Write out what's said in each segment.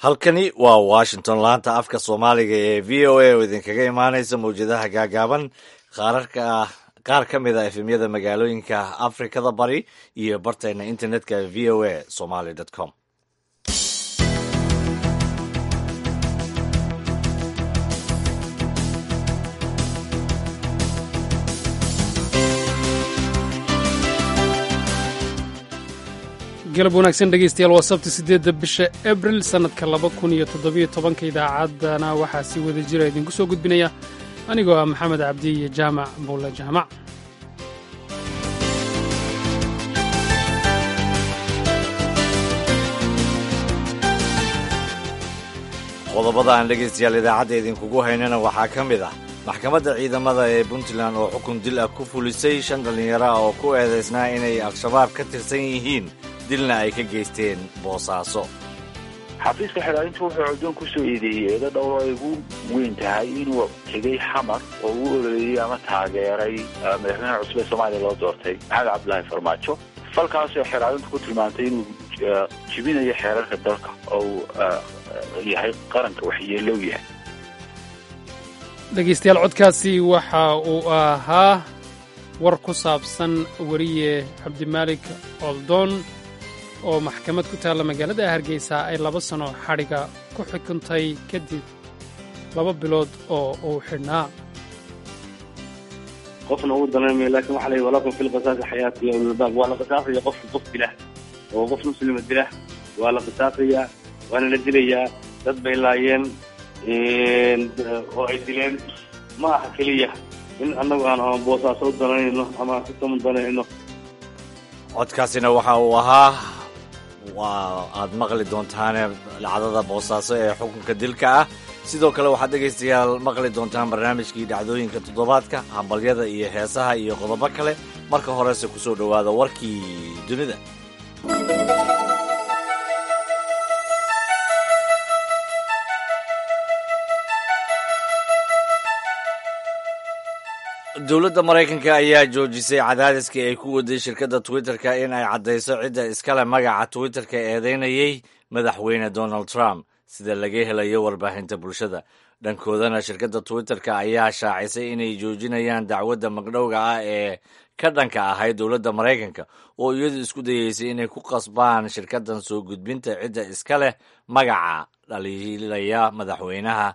halkani waa washington laanta afka soomaaliga ee v o a oo idinkaga imaanaysa mawjadaha gaagaaban qaararka qaar ka mid a efemyada magaalooyinka afrikada bari iyo bartayna internetka v o a somaly com galab wanaagsan dhegaystayaal waa sabti siddeedda bisha abril sannadka laba kun iyo toddobiyo tobanka idaacaddana waxaa sii wada jira idinku soo gudbinaya anigoo ah maxamed cabdi iyo jaamac buulle jaamac qodobada aan dhegaystayaal idaacadda idinkugu haynana waxaa ka mid ah maxkamadda ciidamada ee puntland oo xukun dil ah ku fulisay shan dhallinyaro ah oo ku eedaysnaa inay al-shabaab ka tirsan yihiin dilna ay ka geysteen boosaaso xafiiska xidhaalintu wuxuu cuddoon ku soo eedeeyey eedo dhowr ay ugu weyn tahay inuu tegey xamar oo uu ololeeyey ama taageeray madaxweynaha cusub ee soomaaliya loo doortay maxamed cabdilaahi farmaajo falkaasoo xidhaalintu ku tilmaantay inuu jibinayo xeerarka dalka oo uu yahay qaranka waxyeelow yahay dhegaystayaal codkaasi waxa uu ahaa war ku saabsan weriye cabdimaalik oldoon oo maxkamad ku taalla magaalada hargeysa ay laba sano xadhiga ku xukuntay kadib laba bilood oo uu xidhnaa qofna uu dareemaya laakiin waxa la yidhi walakum fil qisaasi xayaati ya ululbaab waa la qisaasaya qofka qof dilah oo qof muslima dilah waa la qisaasayaa waana la dilayaa dad bay laayeen oo ay dileen ma aha keliya in annagu aan ama boosaaso u danayno ama aan sitama danayno codkaasina waxa uu ahaa waa aad maqli doontaane dhacdada boosaaso ee xukunka dilka ah sidoo kale waxaad dhegaystayaal maqli doontaan barnaamijkii dhacdooyinka toddobaadka hambalyada iyo heesaha iyo qodobo kale marka horese ku soo dhowaada warkii dunida dowladda maraykanka ayaa joojisay cadaadiskii ay ku waday shirkadda twitter-ka in ay caddayso cidda iskale magaca twitter-ka eedeynayay madaxweyne donald trump sida laga helayo warbaahinta bulshada dhankoodana shirkadda twitter-ka ayaa shaacisay inay joojinayaan dacwadda magdhowga ah ee ka dhanka ahayd dowladda maraykanka oo iyadu isku dayeysay inay ku qasbaan shirkaddan soo gudbinta cidda iska leh magaca dhaliilaya madaxweynaha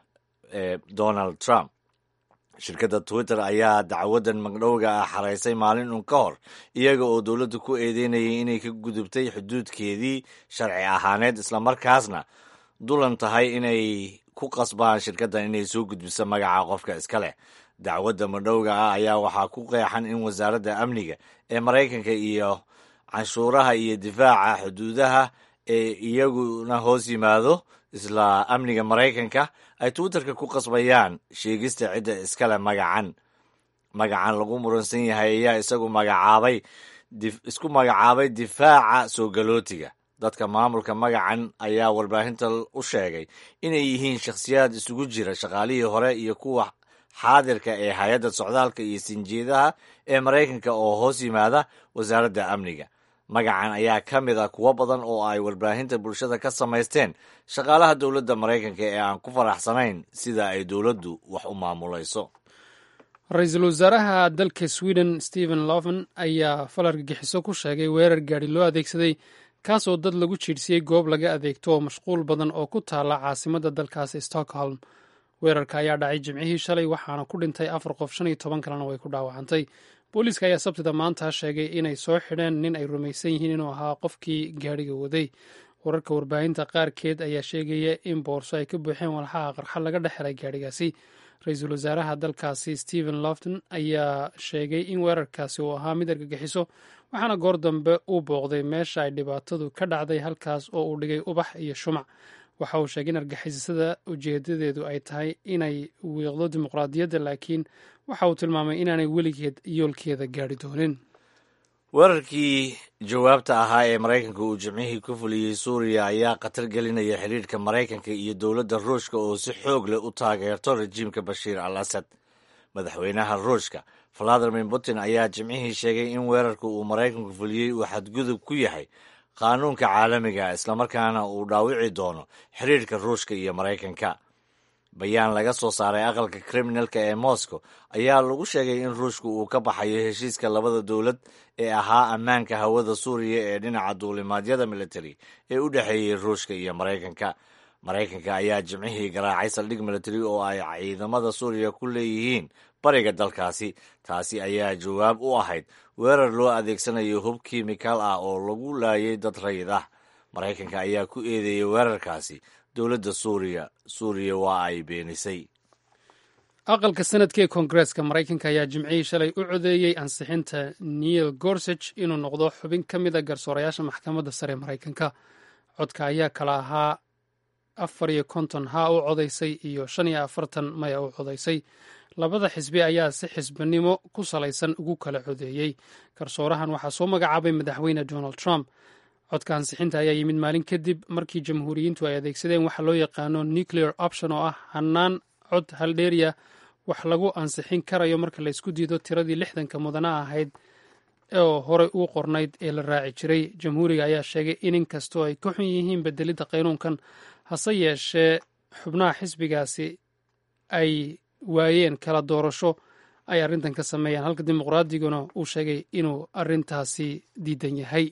ee donald trump shirkadda twitter ayaa dacwaddan magdhowga ah xaraysay maalin un ka hor iyaga oo dowladda ku eedeynayay inay ka gudubtay xuduudkeedii sharci ahaaneed islamarkaasna dulan tahay inay ku qasbaan shirkaddan inay soo gudbiso magaca qofka iska leh dacwadda magdhowga ah ayaa waxaa ku qeexan in wasaaradda amniga ee maraykanka iyo canshuuraha iyo difaaca xuduudaha ee iyaguna hoos yimaado isla amniga maraykanka ay twitterka ku qasbayaan sheegista cidda iskale magacan magacan lagu muransan yahay ayaa isagu magacaabay isku magacaabay difaaca soo galootiga dadka maamulka magacan ayaa warbaahinta u sheegay inay yihiin shakhsiyaad isugu jira shaqaalihii hore iyo kuwa xaadirka ee hay-adda socdaalka iyo sinjeedaha ee maraykanka oo hoos yimaada wasaaradda amniga magacan ayaa ka mid ah kuwo badan oo ay warbaahinta bulshada ka samaysteen shaqaalaha dowladda maraykanka ee aan ku faraxsanayn sida ay dowladdu wax u maamulayso ra-iisul wasaaraha dalka sweden stephen loven ayaa fal argagixiso ku sheegay weerar gaadhi loo adeegsaday kaasoo dad lagu jiidhsiyey goob laga adeegto oo mashquul badan oo ku taalla caasimadda dalkaasi stockholm weerarka ayaa dhacay jimcihii shalay waxaana ku dhintay afar qof shan iyo toban kalena way ku dhaawacantay booliiska ayaa sabtida maanta sheegay inay soo xidheen nin ay rumaysan yihiin inuu ahaa qofkii gaadhiga waday wararka warbaahinta qaarkeed ayaa sheegaya in boorso ay ka buuxeen walxaha qarxa laga dhex helay gaadhigaasi ra-iisul wasaaraha dalkaasi stephen lofton ayaa sheegay in weerarkaasi uu ahaa mid argagixiso waxaana goor dambe uu booqday meesha ay dhibaatadu ka dhacday halkaas oo uu dhigay ubax iyo shumac waxa uu sheegay in argixisada ujeedadeedu ay tahay inay wiiqdo dimuqraadiyadda laakiin waxa uu tilmaamay inaanay weligeed yoolkeeda gaadhi doonin weerarkii jawaabta ahaa ee maraykanka uu jimcihii ku fuliyey suuriya ayaa khatar gelinaya xidhiirhka maraykanka iyo dowladda ruushka oo si xoog leh u taageerto rajiimka bashiir al asad madaxweynaha ruushka valadimir putin ayaa jimcihii sheegay in weerarka uu maraykanku fuliyey uu xadgudub ku yahay qaanuunka caalamiga islamarkaana uu dhaawici doono xiriirka ruushka iyo maraykanka bayaan laga soo saaray aqalka kriminalka ee moscow ayaa lagu sheegay in ruushku uu ka baxayo heshiiska labada dowlad ee ahaa ammaanka hawada suuriya ee dhinaca duulimaadyada militari ee u dhexeeyey ruushka iyo maraykanka maraykanka ayaa jimcihii garaacay saldhig militari oo ay ciidamada suuriya ku leeyihiin bariga dalkaasi taasi ayaa jawaab u ahayd weerar loo adeegsanayo hub kimikal ah oo lagu laayay dad rayid ah maraykanka ayaa ku eedeeyey weerarkaasi dowladda suuriya suuriya waa ay beenisay aqalka sanadka ee koongareeska maraykanka ayaa jimcihii shalay u codeeyey ansixinta neil gorsage inuu noqdo xubin ka mid a garsoorayaasha maxkamadda sare maraykanka codka ayaa kala ahaa afar iyo konton haa u codaysay iyo shan iyo afartan maya u codaysay labada xisbi ayaa si xisbinimo ku salaysan ugu kala codeeyey garsoorahan waxaa soo magacaabay madaxweyne donald trump codka ansixinta ayaa yimid maalin kadib markii jamhuuriyiintu ay adeegsadeen waxa loo yaqaano nuclear option oo ah hannaan cod haldheeriya wax lagu ansixin karayo marka laysku diido tiradii lixdanka mudana ahayd oo horey uu qornayd ee la raaci jiray jamhuuriga ayaa sheegay in inkastoo ay ka xun yihiin bedelidda qaynuunkan hase yeeshee xubnaha xisbigaasi ay waayeen kala doorasho ay arrintan ka sameeyaan halka dimuqraadiguna uu sheegay inuu arrintaasi diidan yahay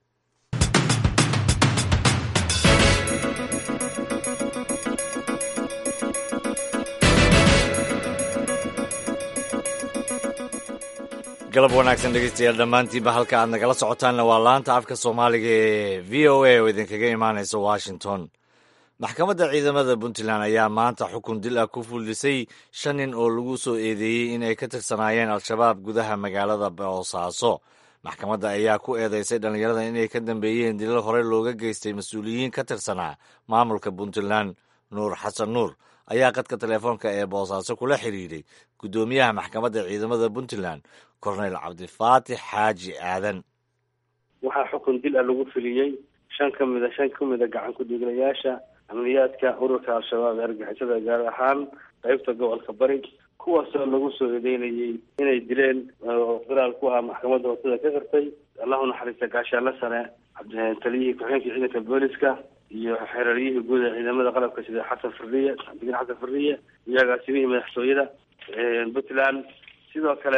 galab wanaagsan dhegeystayaal dhammaantiinba halka aad nagala socotaanna waa laanta afka soomaaliga ee v o a oo idinkaga imaanaysa washington maxkamadda ciidamada puntland ayaa maanta xukun dil ah ku fuldhisay shan nin oo lagu soo eedeeyey in ay ka tirsanaayeen al-shabaab gudaha magaalada boosaaso maxkamadda ayaa ku eedeysay dhallinyarada inay ka dambeeyeen dilal hore looga geystay mas-uuliyiin ka tirsanaa maamulka puntland nuur xasan nuur ayaa qadka telefoonka ee boosaaso kula xidhiidhay guddoomiyaha maxkamadda ciidamada puntland korneyl cabdifaatix xaaji aadan waxaa xukun dil ah lagu filiyey shan ka mida shan ka mida gacan ku-dhiiglayaasha amniyaadka ururka al-shabaab ee argixisada gaar ahaan qeybta gobolka bari kuwaasoo lagu soo eedeynayay inay dileen oo firaal ku ah maxkamadda hoosada ka qirtay allahu naxariista gaashaanla sare taliyihii ku-xigeenka ciidanka booliska iyo xereeryihii guud ee ciidamada qalabka sida xasan fariye cabdigan xasan fariye iyo agaasimihii madaxtooyada puntland sidoo kale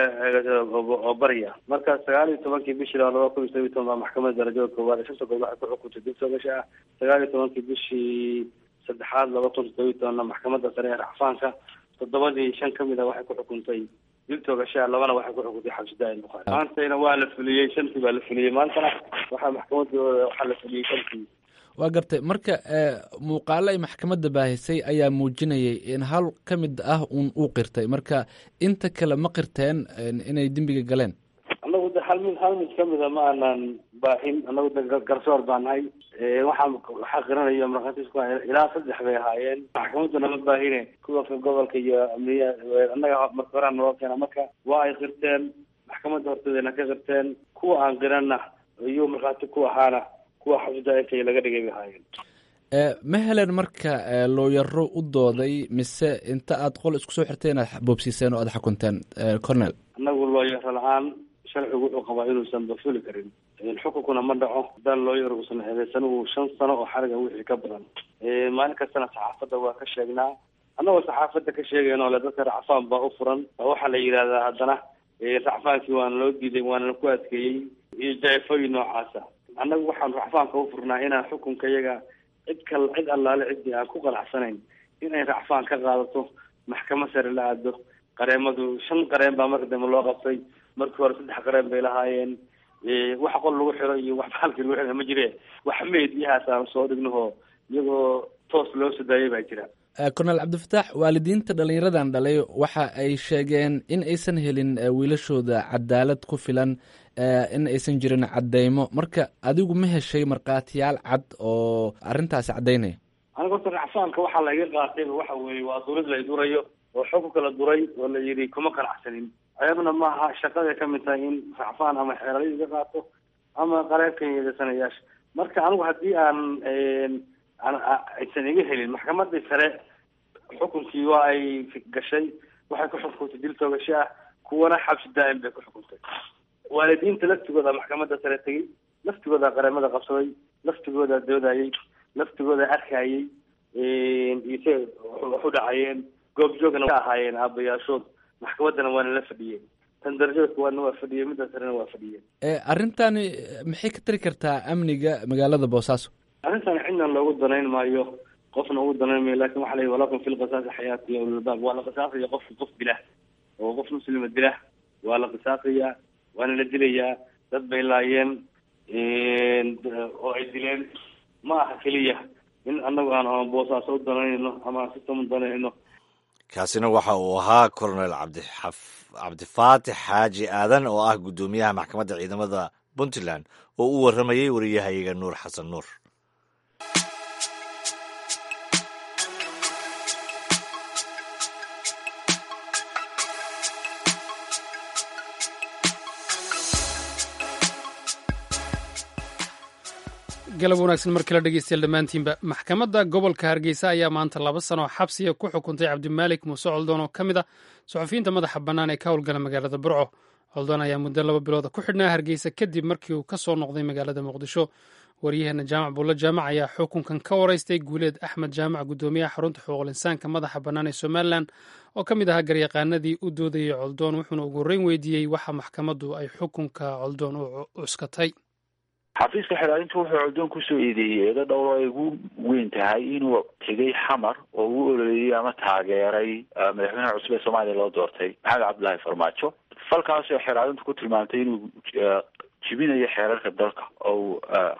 oo barya marka sagaal iyo tobankii bishii laba kun iyo todob iyo toban baa maxkamadda darajada koowaad ee shanta gobol waxay ku xukuntay dib toogasha ah sagaal iyo tobankii bishii saddexaad laba kun todob iyo tobanna maxkamadda sare ee racfaanka toddobadii shan ka mid a waxay ku xukuntay dib toogashaa labana waxay ku xukuntay xabsidaa bukaari maantayna waa la fuliyey shantii baa la fuliyey maantana waxaa maxkamadda waxaa la fuliyey shantii waa gartay marka muuqaalo ay maxkamadda baahisay ayaa muujinayay in hal ka mid ah uun uu qirtay marka inta kale ma qirteen inay dembiga galeen annagu de hal mid hal mid kamida ma aanan baahin annagu de garsoor baan nahay waxaa waxaa qiranayo markhaatiis ku ilaa saddex bay ahaayeen maxkamadduna ma baahine kuwa gobolka iyo amniya annaga marka horaa naloo keena marka waa ay qirteen maxkamadda horteedana ka qirteen kuwa aan qiranna iyo markhaati ku ahaana kuwa xabsida intay laga dhigay bay ahaayeen ma helen marka looyaro u dooday mise inta aad qol isku soo xirteen aad boobsiiseen oo aad xukunteen cornel annagu looyaro la-aan sharcigu wuxuu qabaa inuusan bafuli karin xukunkuna ma dhaco haddaan looyar uusan eedeysan uu shan sano oo xariga wixii ka badan maalin kastana saxaafadda waa ka sheegnaa annagoo saxaafadda ka sheegayno le dadka racfaan baa u furan waxaa la yidhahdaa haddana racfaankii waana loo diiday waana ku adkeeyey iyo jaefooyin noocaasa annagu waxaan racfaanka u furnaa inaan xukunka iyaga cid kal cid allaale ciddii aan ku qanacsanayn inay racfaan ka qaadato maxkamad sare la aado qareemadu shan qareen baa marka dambe loo qabtay markii hore saddex qareen bay lahaayeen wax qol lagu xiro iyo wax baalkii lagu xiro ma jire wax meediyahaas aan soo dhignaho iyagoo toos loo soo daayay baa jira cornel cabdifataax waalidiinta dhallinyaradan dhalay waxa ay sheegeen in aysan helin wiilashooda cadaalad ku filan in aysan jirin caddeymo marka adigu ma heshay markhaatiyaal cad oo arrintaasi caddaynaya aniga horta racfaanka waxaa laiga qaatay waxa weeye waa dawlad la idurayo oo xukunka la duray oo la yidhi kuma qanacsanin ayaduna maaha shaqaday ka mid tahay in racfaan ama xeelada iga qaato ama qareebka yeedasanayaasha marka anigu haddii aan aysan iga helin maxkamadii sare xukunkii waa ay gashay waxay ku xukuntay dil toogasho ah kuwana xabsi daa'im bay ku xukuntay waalidiinta laftigooda maxkamadda sare tegey laftigooda qareemada qabsaday laftigooda doodayay laftigooda arkayay ise wax u dhacayeen goobjoogna ka ahaayeen aabayaashood maxkamaddana waana la fadhiyeen tan darajada kuwaadna waa fadhiyeen midda sarena waa fadhiyeen arrintani maxay ka tari kartaa amniga magaalada boosaaso arrintan cidna loogu danayn maayo qofna ugu danayn maayo lakin waxa la yihi walakum fi lqisaasi xayaati ya ulilbaab waa la qisaasaya qofka qof dilah oo qof muslima dilah waa la qisaasaya waana la dilayaa dad bay laayeen oo ay dileen ma aha keliya in anagu aan ama boosaaso u danayno ama aan sistam u danayno kaasina waxa uu ahaa colonel cabdixaf cabdifaatix xaaji aadan oo ah guddoomiyaha maxkamadda ciidamada puntland oo u warramayay wariyahayaga nuur xasan nuur galab wanaagsan mar kale dhegeystayaal dhammaantiinba maxkamadda gobolka hargeysa ayaa maanta laba sano xabsiga ku xukuntay cabdimaalik muuse coldoon oo ka mid ah suxufiyiinta madaxa bannaan ee ka howlgala magaalada burco coldoon ayaa muddo laba bilooda ku xidhnaa hargeysa kadib markii uu ka soo noqday magaalada muqdisho waryaheena jaamac buulle jaamac ayaa xukunkan ka waraystay guuleed axmed jaamac guddoomiyaha xarunta xuquuqul insaanka madaxa bannaan ee somalilan oo ka mid ahaa garyaqaanadii u doodayay coldoon wuxuuna ugu horreyn weydiiyey waxa maxkamaddu ay xukunka coldoon u cuskatay xafiiska xilaalintu wuxuu coldoon kusoo eedeeyey eedo dhowr ay ugu weyn tahay inuu tegay xamar oo u ololeeyey ama taageeray madaxweynaha cusub ee soomaaliya loo doortay maxamed cabdullaahi farmaajo falkaasoo xilaalintu ku tilmaamtay inuu jibinayo xeerarka dalka oo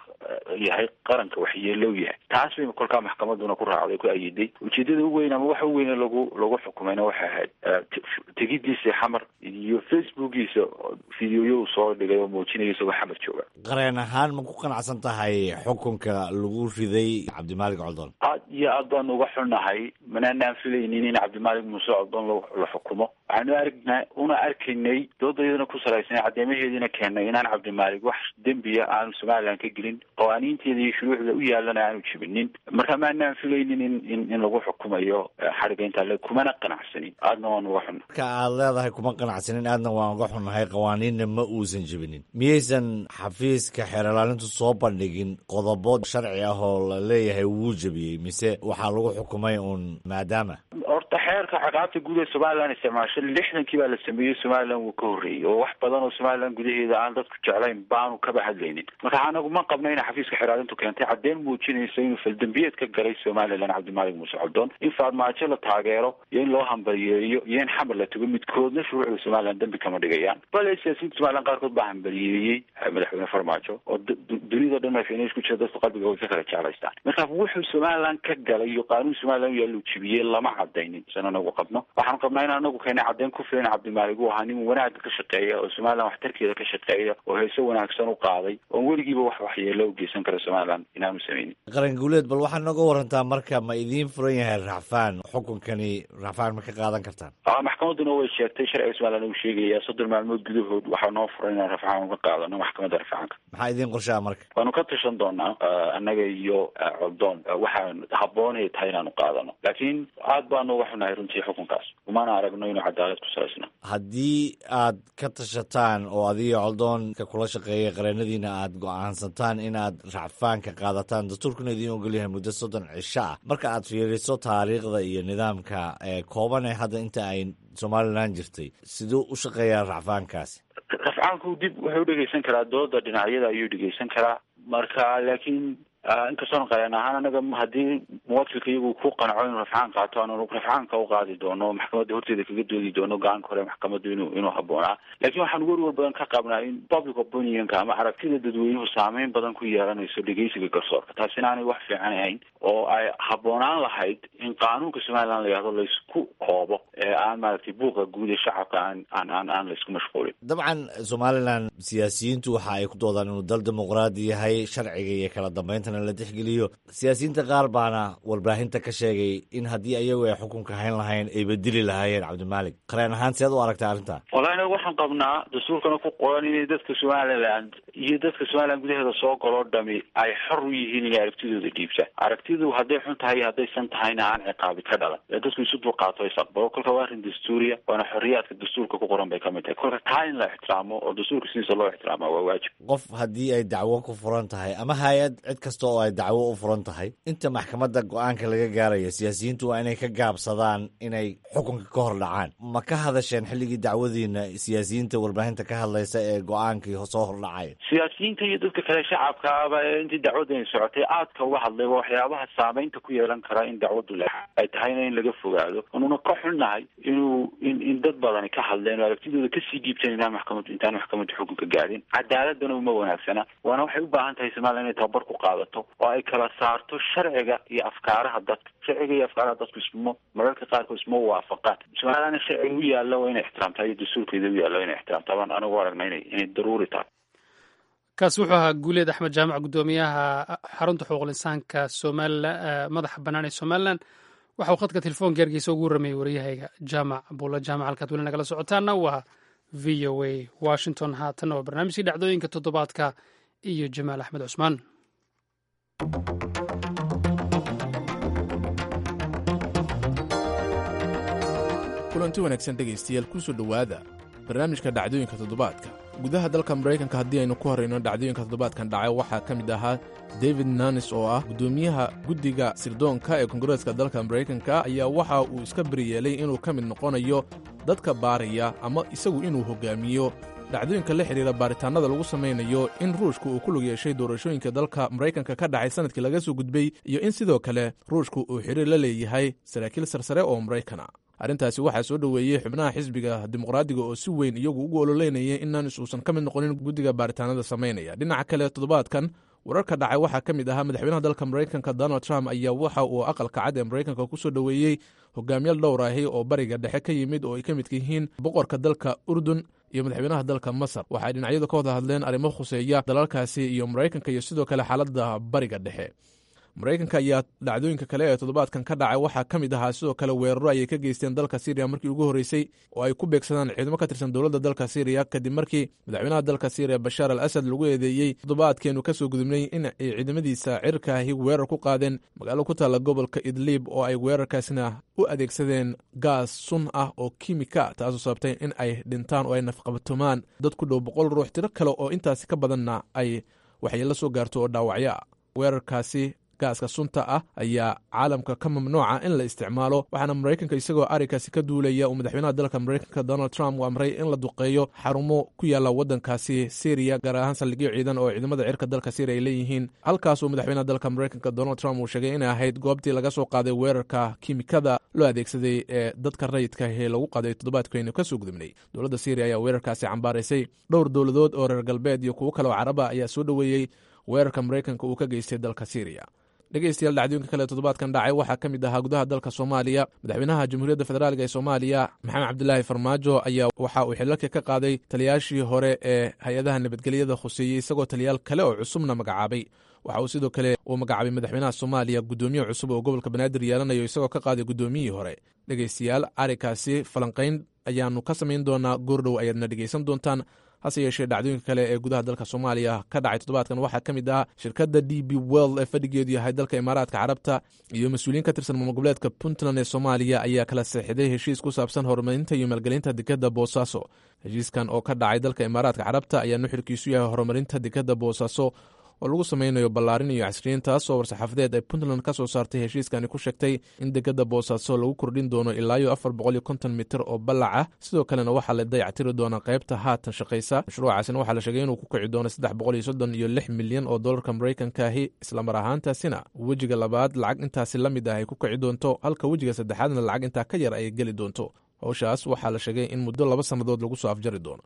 yahay qaranka waxyeelow yahay taas bay kolkaa maxkamaduna ku raacday ku ayiday ujeedada u weyn ama waxa u weyne lagu lagu xukumayna waxay ahayd tegidiisa xamar iyo facebookiisa videoyo uu soo dhigay oo muujinaya isagoo xamar jooga qareen ahaan ma ku qanacsan tahay xukunka lagu riday cabdimaalik coldoon aad iyo aad baan uga xunnahay manaanaan filaynin in cabdimaalik muuse coldoon la xukumo waxaanu aragnaa una arkaynay doodayadana ku salaysnay caddeemaheediina keennay inaan cabdimaalik wax dembiya aanu somalilan ka gelin qawaaniinteeda iyo shuruucda u yaalana aanu jibinin marka maanaan filaynin in in in lagu xukumayo xadhiga intaa le kumana qanacsanin aadna waan uga xunna marka aad leedahay kuma qanacsanin aadna waan uga xunnahay qawaaniinna ma uusan jibinin miyaysan xafiiska xeeralaalintu soo bandhigin qodobo sharci ah oo la leeyahay wuu jebiyey mise waxaa lagu xukumay uun maadaama horta xeerka caqaabta guud ee somalilan isticmaasho lixdankii baa la sameeyey somalilan wuu ka horreeyey oo wax badan oo somalilan gudaheeda aan dadku jeclayn baanu kaba hadlaynin marka anagu ma qabna ina xafiiska xeraalintu keentay caddeyn muujinaysa inuu faldambiyeed ka galay somalilan cabdimaalik muuse coldoon in faadmaajo la taageero iyo in loo hambaliyeeyo iyo in xamar la tago midkoodna shuruucda somalilan dambi kama dhigayaan bale siyaasiyiinta somalilan qaarkood baa hambaliyeeyey madaxweyne farmaajo oo dunida dhan madaxweyne isku jira dadku qalbiga way ka kala jeclaystaan marka wuxuu somalilan ka galay iyo qaanuun somalilan u yaalluu jibiyey lama cadaynin san anagu qabno waxaanu qabnaa in anagu keena caddeyn ku filan cabdimaalik uu ahaa nin wanaagga ka shaqeeya oo somalilan waxtarkeeda ka shaqeeya oo heese wanaagsan u qaaday oon weligiiba wax waxyeelo u geysan kara somalilan inaanu sameynin qaran guuleed bal waxaad nooga warantaa marka ma idiin furan yahay racfaan xukunkani racfaan ma ka qaadan kartaan maxkamaduna way sheegtay sharciga somalilan uu sheegaya soddon maalmood gudahood waxaa noo furan inaan rafcaan uga qaadano maxkamadda rafcaanka maxaa idiin qorshaa marka waanu ka tashan doonaa annaga iyo coldoon waxaan habboonay tahay inaanu qaadano laakiin aad baanu uga xunahay runtii xukunkaas umana aragno inuu cadaalad ku salaysna haddii aad ka tashataan oo adiga coldoonka kula shaqeeya qareenadiina aad go-aansataan inaad racfaanka qaadataan dastuurkuna idiin ogolyahay muddo soddon cisho ah marka aad fiiriso taariikhda iyo nidaamka kooban ee hadda inta ay somalilan jirtay siduu u shaqeeyaa racfaankaasi rafcaanku dib wuxuu udhegeysan karaa dooda dhinacyada ayuu dhegeysan karaa marka laakiin inkastoon qareen ahaan anaga haddii muwakilka iyagu ku qanco inuu rafcaan qaato aanu rafcaanka u qaadi doono maxkamadda horteeda kaga doodi doono go-aanka hore maxkamaddu inuu inuu habboonaa laakiin waxaan werwer badan ka qabnaa in public opinionka ama aragtida dadweynuhu saameyn badan ku yeelanayso dhegeysiga garsoorka taasina aanay wax fiican ahayn oo ay habboonaan lahayd in qaanuunka somalilan la yihahdo laysku koobo ee aan maaragtay buuqa guud ee shacabka aan aan aan aan laysku mashquulin dabcan somalilan siyaasiyiintu waxa ay ku doodaan inuu dal dimuqraadi yahay sharciga iyo kala dambeynta xukunkana la tixgeliyo siyaasiyiinta qaar baana warbaahinta ka sheegay in haddii ayagu ay xukunka hayn lahayn ay bedeli lahaayeen cabdimaalik qareen ahaan seed u aragta arrinta wallahi anaga waxaan qabnaa dastuurkana ku qoran inay dadka somaliland iyo dadka somaliland gudaheeda soo galoo dhami ay xor u yihiin inay aragtidooda dhiibtaan aragtidu hadday xun tahay iyo haddaysan tahayna aan ciqaabi ka dhalan ee dadku isu dulqaato is aqbalo kolka waa arrin dastuuriya waana xorriyaadka dastuurka ku qoran bay ka mid tahay kolka taa in la ixtiraamo oo dastuurka sidiisa loo ixtiraama waa waajib qof haddii ay dacwo ku furan tahay ama hay-ad cid kasta oo ay dacwo u furan tahay inta maxkamadda go-aanka laga gaaraya siyaasiyiintu waa inay ka gaabsadaan inay xukunka ka hor dhacaan ma ka hadasheen xilligii dacwadiina siyaasiyiinta warbaahinta ka hadlaysa ee go-aankii soo hordhacaya siyaasiyiinta iyo dadka kale shacabkaaba ee intii dacwadani socotay aadka uga hadlay waa waxyaabaha saameynta ku yeelan kara in dacwadu le ay tahayna in laga fogaado anuna ka xunnahay inuu in in dad badani ka hadleen oo aragtidooda kasii dhiibteen inaan maxkamad intaan maxkamadda xukunka gaadhin cadaaladana uma wanaagsana waana waxay u baahan tahay somaliland inay tababar ku qaadato oo ay kala saarto sharciga iyo afkaaraha dadka sharciga iyo afkaaraha dadku ismo mararka qaarkood isma waafaqaan somalilandna sharciga u yaalla waa inay ixtiraamtaa iyo dastuurkeeda u yaalla waa inay ixtiraamtaa baan anigu aragna inay inay daruuri tahay kaasi wuxuu ahaa guuleed axmed jaamac guddoomiyaha xarunta xuquuqul insaanka somalilan madaxa bannaan ee somalilan waxa uu khadka telefoonka ergeysa ugu warramayay waryahayga jaamac buulla jaamac halkaad weli nagala socotaana waa v o a washington haatanna waa barnaamijkii dhacdooyinka toddobaadka iyo jamaal axmed cusmaan kulanti wanaagsan dhegaystayaal kusoo dhowaada barnaamijka dhacdooyinka toddobaadka gudaha dalka maraykanka haddii aynu ku horrayno dhacdooyinka toddobaadkan dhacay waxaa ka mid ahaa david nanis oo ah guddoomiyaha guddiga sirdoonka ee kongareeska dalka maraykanka ayaa waxa uu iska beriyeelay inuu ka mid noqonayo dadka baaraya ama isagu inuu hoggaamiyo dhacdooyinka la xidhiira baaritaannada lagu samaynayo in ruushka uu ku lug yeeshay doorashooyinka dalka maraykanka ka dhacay sannadkii laga soo gudbay iyo in sidoo kale ruushka uu xidhiir la leeyahay saraakiil sarsare oo maraykana arrintaasi waxaa soo dhoweeyey xubnaha xisbiga dimuqraadiga oo si weyn iyagu ugu ololeynaya in nanis uusan ka mid noqonin guddiga baaritaanada samaynaya dhinaca kale toddobaadkan wararka dhacay waxaa ka mid ahaa madaxweynaha dalka maraykanka donald trump ayaa waxa uu aqalka cad ee maraykanka ku soo dhoweeyey hogaamiyaal dhowr ahi oo bariga dhexe ka yimid oo ay ka midka yihiin boqorka dalka urdun iyo madaxweynaha dalka masar waxay dhinacyadu ka wada hadleen arrimo khuseeya dalalkaasi iyo maraykanka iyo sidoo kale xaaladda bariga dhexe maraykanka ayaa dhacdooyinka kale ee toddobaadkan ka dhacay waxaa ka mid ahaa sidoo kale weeraro ayay ka geysteen dalka syriya markii ugu horreysay oo ay ku beegsadaan ciidamo ka tirsan dowladda dalka syriya kadib markii madaxweynaha dalka syriya bashaar al asad lagu eedeeyey toddobaadkeenu ka soo gudubnay in ay ciidamadiisa cirkaahi weerar ku qaadeen magaalo ku taalla gobolka idliib oo ay weerarkaasna u adeegsadeen gaas sun ah oo kimika taasoo sababtay in ay dhintaan oo ay nafqabatumaan dad ku dhow boqol ruux tiro kale oo intaasi ka badanna ay waxyeello soo gaarto oo dhaawacyo ah weerarkaasi gaaska sunta ah ayaa caalamka ka mamnuuca in la isticmaalo waxaana maraykanka isagoo arrinkaasi ka duulaya uu madaxweynaha dalka maraykanka donald trump u amray in la duqeeyo xarumo ku yaalla waddankaasi syriya gaar ahaan saldhigyo ciidan oo ciidamada cirka dalka syriya ay leeyihiin halkaasuu madaxweynaha dalka maraykanka donald trump uu sheegay inay ahayd goobtii laga soo qaaday weerarka kimikada loo adeegsaday ee dadka rayidka ee lagu qaaday toddobaadkaynu ka soo gudubnay dowladda syriya ayaa weerarkaasi cambaaraysay dhowr dowladood oo reer galbeed iyo kuwo kale oo caraba ayaa soo dhoweeyey weerarka maraykanka uu ka geystay dalka syriya dhegeystayaal dhacdooyinka kale toddobaadkan dhacay waxaa ka mid ahaa gudaha dalka soomaaliya madaxweynaha jamhuuriyadda federaalk ee soomaaliya maxamed cabdilaahi farmaajo ayaa waxa uu xilalka ka qaaday taliyaashii hore ee hay-adaha nabadgelyada khuseeyey isagoo taliyaal kale oo cusubna magacaabay waxa uu sidoo kale uu magacaabay madaxweynaha soomaaliya guddoomiye cusub oo gobolka banaadir yeelanayo isagoo ka qaaday guddoomiyihii hore dhegeystayaal arrinkaasi falanqayn ayaanu ka samayn doonaa goordhow ayaadna dhegeysan doontaan hase yeeshee dhacdooyinka kale ee gudaha dalka soomaaliya ka dhacay toddobaadkan waxaa ka mid ah shirkadda d b world ee fadhigeedu yahay dalka imaaraadka carabta iyo mas-uuliyiin ka tirsan maamul goboleedka puntland ee soomaaliya ayaa kala seexday heshiis ku saabsan horumarinta iyo maalgelinta dekadda boosaaso heshiiskan oo ka dhacay dalka imaaraadka carabta ayaa nuxurkiisu yahay horumarinta dekadda boosaaso oo lagu sameynayo ballaarin iyo casriyin taasoo war-saxaafadeed ay puntland ka soo saartay heshiiskani ku sheegtay in dekadda boosaaso lagu kordhin doono ilaayo afar boqol iyo konton mitir oo ballac ah sidoo kalena waxaa la dayactiri doonaa qaybta haatan shaqaysa mashruucaasina waxaa la sheegay inuu ku kici doono saddex boqol iyo soddon iyo lix milyan oo dollarka maraykankaahi islamar ahaantaasina wejiga labaad lacag intaasi la mid ah ay ku kici doonto halka wejiga saddexaadna lacag intaa ka yar ay geli doonto howshaas waxaa la sheegay in muddo laba sannadood lagu soo afjari doono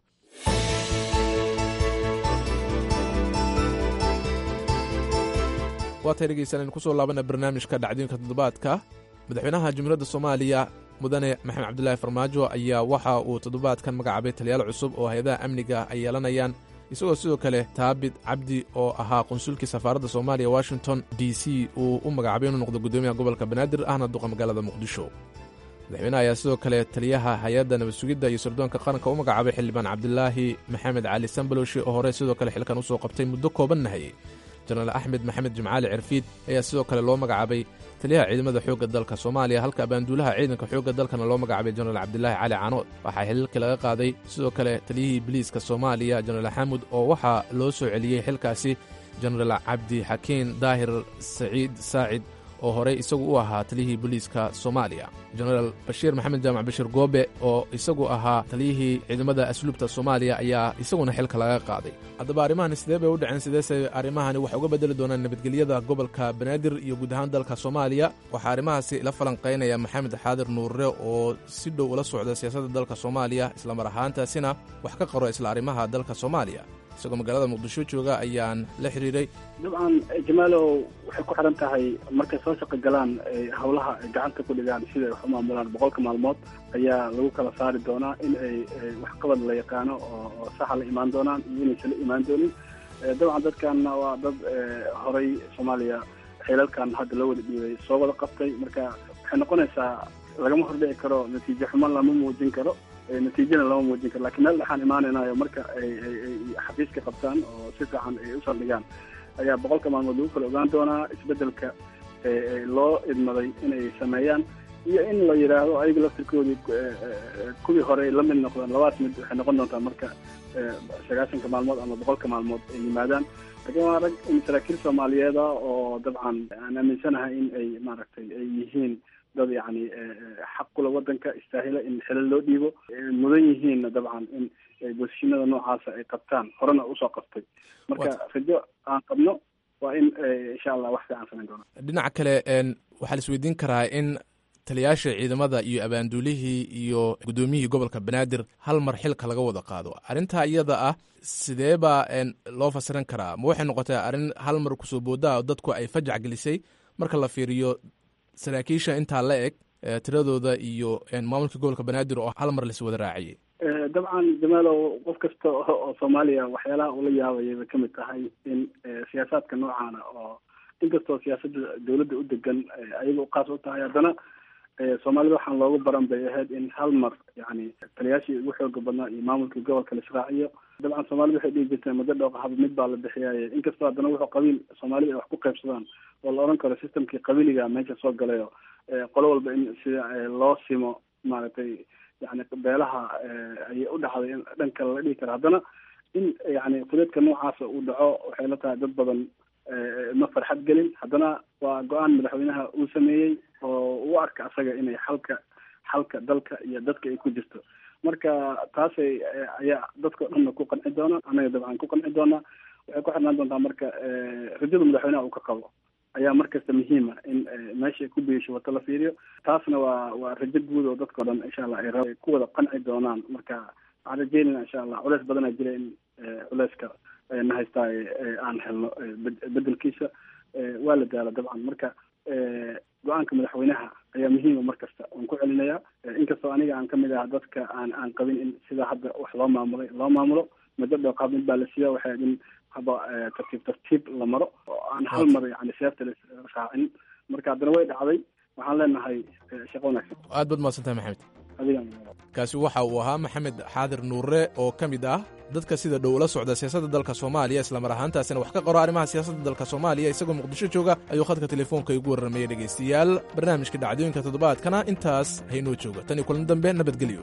waatay dhegeysanaynu kusoo laabana barnaamijka dhacdooyinka toddobaadka madaxweynaha jamhuuriyadda soomaaliya mudane maxamed cabdilaahi farmaajo ayaa waxa uu toddobaadkan magacaabay taliyaal cusub oo hay-adaha amniga ay yeelanayaan isagoo sidoo kale taabit cabdi oo ahaa qunsulkii safaaradda soomaaliya washington d c uu u magacaabay inuu noqdo guddoomiyaha gobolka banaadir ahna duqa magaalada muqdisho madaxweynaha ayaa sidoo kale taliyaha hay-adda nabad sugidda iyo sirdoonka qaranka u magacaabay xildhibaan cabdilaahi maxamed cali sambalowshi oo hore sidoo kale xilkan usoo qabtay muddo kooban nahayey jenaraal axmed maxamed jimcaali cirfiid ayaa sidoo kale loo magacaabay taliyaha ciidamada xoogga dalka soomaaliya halka abaanduulaha ciidanka xoogga dalkana loo magacaabay jenaraal cabdilaahi cali caanood waxaa xililkii laga qaaday sidoo kale taliyihii biliiska soomaaliya jenaraal xamud oo waxaa loo soo celiyey xilkaasi jenaraal cabdi xakiin daahir saciid saacid oo horey isagu u ahaa taliyihii booliiska soomaaliya jenaraal bashiir maxamed jaamac bashir goobe oo isagu ahaa taliyihii ciidamada asluubta soomaaliya ayaa isaguna xilka laga qaaday haddaba arrimahani sidee bay u dhaceen sideese arrimahani waxay uga bedeli doonaan nabadgelyada gobolka banaadir iyo guud ahaan dalka soomaaliya waxaa arrimahaasi la falanqaynaya maxamed xaadir nuurre oo si dhow ula socda siyaasadda dalka soomaaliya islamar ahaantaasina wax ka qoro isla arrimaha dalka soomaaliya isagoo magaalada muqdisho jooga ayaan la xiriiray dabcan jamaalow waxay ku xiran tahay markay soo shaqo galaan howlaha ay gacanta ku dhigaan sida ay wax u maamulaan boqolka maalmood ayaa lagu kala saari doonaa in ay waxqabad la yaqaano oo saxa la imaan doonaan iyo inaysan la imaan doonin dabcan dadkanna waa dad horay soomaaliya xilalkan hadda loo wada dhiibay soo wada qabtay marka waxay noqonaysaa lagama hordhici karo natiijo xumo lama muujin karo natiijana lama muujin karo lakiin meel dhexaan imaanaynayo marka ay xafiiska qabtaan oo si fiican ay u saldhigaan ayaa boqolka maalmood lagu kala ogaan doonaa isbedelka loo idmaday inay sameeyaan iyo in la yidhaahdo ayaga laftirkoodii kuwii hore la mid noqdaan labadaas mid waxay noqon doontaa marka sagaashanka maalmood ama boqolka maalmood ay yimaadaan laakiin waa rag saraakiil soomaaliyeeda oo dabcan aan aaminsanahay in ay maaragtay ay yihiin dad yacni xaq kula wadanka istaahila in xilal loo dhiibo mudan yihiinna dabcan in bosishinada noocaasa ay qabtaan horena usoo qabtay marka rajo aan qabno waa in insha allah wax fiican samayn doona dhinaca kale waxaa la isweydiin karaa in taliyaasha ciidamada iyo abaanduulihii iyo guddoomiyihii gobolka banaadir hal mar xilka laga wada qaado arrintaa iyada ah sidee baa loo fasiran karaa ma waxay noqotay arrin hal mar kusoo boodaa dadku ay fajac gelisay marka la fiiriyo saraakiisha intaa la eg tiradooda iyo maamulka gobolka banaadir oo hal mar lais wada raaciyey dabcan jamaalow qof kasta oo soomaaliya waxyaalaha ula yaabayay bay kamid tahay in siyaasaadka noocaana oo inkastoo siyaasadda dawladda u degan ayaga uqaas u tahay haddana soomaalida waxaan loogu baran bay ahayd in hal mar yani taliyaashii ugu xooga badnaa iyo maamulkii gobolka la israaciyo dabcan soomaalida waxay dhihi jirteen muddo dhooqa haba mid baa la bixiyaaye inkastoo haddana wuxuu qabiil soomaalida ay wax ku qaybsadaan oo la odhan karo systemkii qabiliga meesha soo galayo qolo walba in sida loo simo maaragtay yani beelaha ayay u dhacday in dhan kale la dhihi karo haddana in yani fudeedka noocaasa uu dhaco waxay la tahay dad badan ma farxad gelin haddana waa go-aan madaxweynaha uu sameeyey oo u arka asaga inay xalka xalka dalka iyo dadka ay ku jirto marka taasay ayaa dadka o dhanna ku qanci doona anaga dabcan ku qanci doonaa waxay ku xirnaan doontaa marka rajada madaxweynaha uu ka qabo ayaa markasta muhiima in meesha ku biisho wata la fiiriyo taasna waa waa rajo guud oo dadka o dhan insha allah ay ku wada qanci doonaan marka waxaan rajeynayna insha allah culeys badanaa jira in culeyska na haystaa aan helno bedelkiisa waa la daala dabcan marka go-aanka madaxweynaha ayaa muhiima mar kasta waan ku celinayaa inkastoo aniga aan kamid aha dadka aan aan qabin in sidaa hadda wax loo maamulay loo maamulo muddo dhooqaab mid baa la siiya waxay in haba tartiib tartiib la maro oo aan hal mar yani seefta la raacin marka haddana way dhacday waxaan leenahay shaqo wanaagsan aad baad mahadsantahay maxamed adiga kaasi waxa uu ahaa maxamed xaadir nuure oo ka mid ah dadka sida dhow ula socda siyaasadda dalka soomaaliya islamar ahaantaasina wax ka qoro arrimaha siyaasadda dalka soomaaliya isagoo muqdisho jooga ayuu khadka telefoonka igu warramayay dhegaystayaal barnaamijka dhacdooyinka toddobaadkana intaas haynoo jooga tan iyo kulan dambe nabadgelyo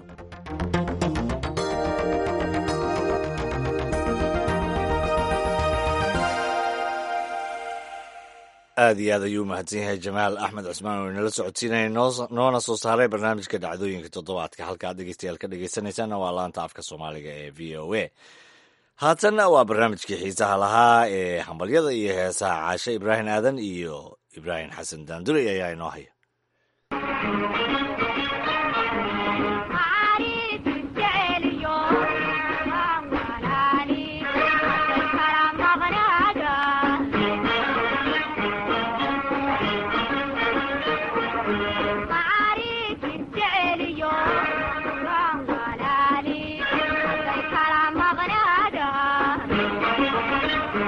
aad iyo aad ayuu u mahadsan yahay jamaal axmed cusmaan oo inala socodsiinaya noona soo saaray barnaamijka dhacdooyinka toddobaadka halkaad dhegeystayaal ka dhegeysanaysaana waa laanta afka soomaaliga ee v o a haatanna waa barnaamijkii xiisaha lahaa ee hambalyada iyo heesaha caashe ibraahim aadan iyo ibraahim xasan daanduley ayaa inoo haya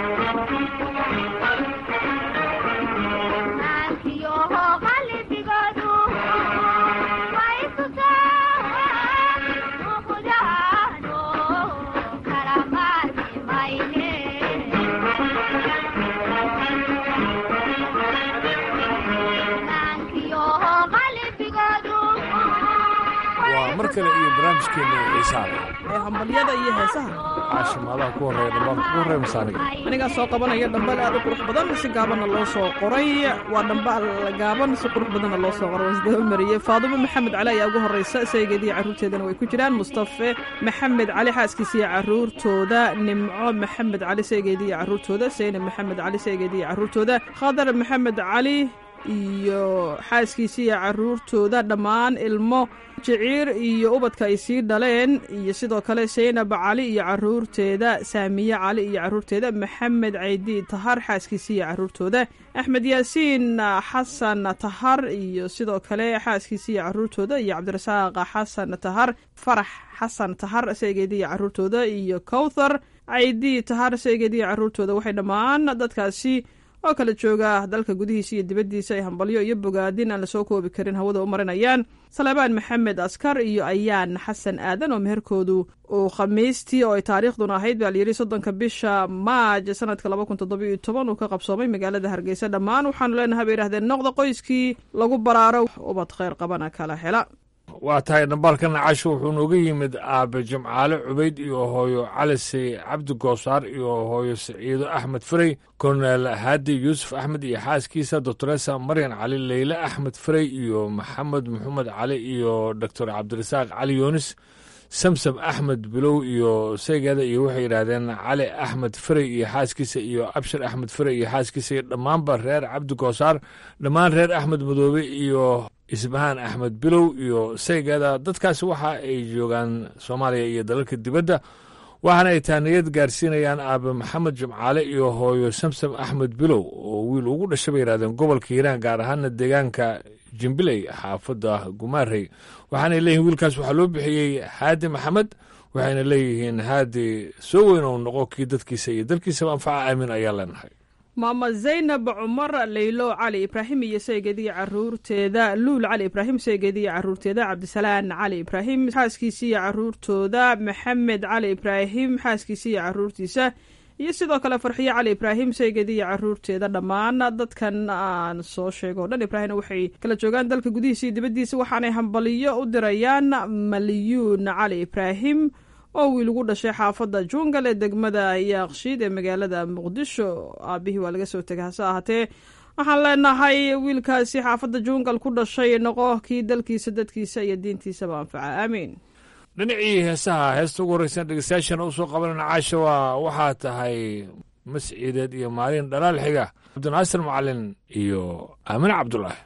waa mar kale iyo barnaamijkeena xiisaale ee hambalyada iyo heesaha caashimaadaha ku horreeya dhammaan ku horreeya masaaniga anigaa soo qabanaya dhambal aad u qurux badan si gaabanna loo soo qoray waa dhambal gaaban si qurux badanna loo soo qoray wasdaba mariyey faadumo maxamed cali ayaa ugu horreysa saygeediiyo carruurteedana way ku jiraan mustafe maxamed cali xaaskiisiiyo carruurtooda nimco maxamed cali saygeediiyo carruurtooda saynab maxamed cali saygeediiyo carruurtooda khadar maxamed cali iyo xaaskiisa iyo carruurtooda dhammaan ilmo jiciir iyo ubadka ay sii dhaleen iyo sidoo kale saynab cali iyo carruurteeda saamiye cali iyo carruurteeda maxamed caydi tahar xaaskiisa iyo carruurtooda axmed yaasiin xasan tahar iyo sidoo kale xaaskiisa iyo carruurtooda iyo cabdirasaaq xasan tahar farax xasan tahar saygeeda iyo carruurtooda iyo kowthar caydi tahar saygeeda iyo carruurtooda waxay dhammaan dadkaasi oo kala jooga dalka gudihiisa iyo dibaddiisa ay hambalyo iyo bogaadin aan lasoo koobi karin hawada u marinayaan salebaan maxamed askar iyo ayaan xasan aadan oo meherkoodu uu khamiistii oo ay taariikhduna ahayd baa layidhi soddonka bisha maaj sanadka laba kun toddoba iyo toban uu ka qabsoomay magaalada hargeysa dhammaan waxaanu leenahay bay yidhahdeen noqda qoyskii lagu baraaro ubad kheyr qabana kala hela waa tahay dhambaalka nacasho wuxuu nooga yimid aabe jimcaale cubayd iyo hooyo calise cabdi goosaar iyo hooyo siciido axmed farey korneel haadi yuusuf axmed iyo xaaskiisa doctoresa maryan cali leyle axmed farey iyo maxamed maxamed cali iyo doctor cabdirasaaq cali yuunis samsam axmed bilow iyo saygeeda iyo waxay yidhaahdeen cali axmed farey iyo xaaskiisa iyo abshir axmed farey iyo xaaskiisa iyo dhammaanba reer cabdi goosaar dhammaan reer axmed madoobe iyo isbahaan axmed bilow iyo saygeeda dadkaasi waxa ay joogaan soomaaliya iyo dalalka dibadda waxaana ay taaniyad gaarsiinayaan aabe maxamed jimcaale iyo hooyo samsam axmed bilow oo wiil ugu dhashay bay yidhahdeen gobolka hiiraan gaar ahaana deegaanka jimbiley xaafadda gumaarey waxaanay leeyihin wiilkaas waxaa loo bixiyey haadi maxamed waxayna leeyihiin haadi soo weyn ou noqo kii dadkiisa iyo dalkiisaba anfaca aamin ayaa leenahay maama zaynab cumar leylo cali ibraahim iyo saygeediya caruurteeda luul cali ibraahim saygeediya caruurteeda cabdisalaan cali ibraahim xaaskiisiiyo caruurtooda maxamed cali ibraahim xaaskiisiiyo caruurtiisa iyo sidoo kale farxiyo cali ibraahim saygeediya caruurteeda dhammaan dadkan aan soo sheego o dhan ibraahimna waxay kala joogaan dalka gudihiisa iyo dibaddiisa waxaanay hambaliyo u dirayaan maliyuun cali ibraahim oo wiil ugu dhashay xaafadda jungal ee degmada yaaqshiid ee magaalada muqdisho aabihii waa laga soo tegay hase ahaatee waxaan leenahay wiilkaasi xaafadda jungal ku dhashay noqo kii dalkiisa dadkiisa iyo diintiisaba anfaca aamiin dhinacii heesaha heesta ugu horreysan dhegeystayaashana u soo qabanana caasha waa waxaa tahay masciideed iyo maalin dhalaal xiga cabdinaasir macalin iyo aamine cabdulaahi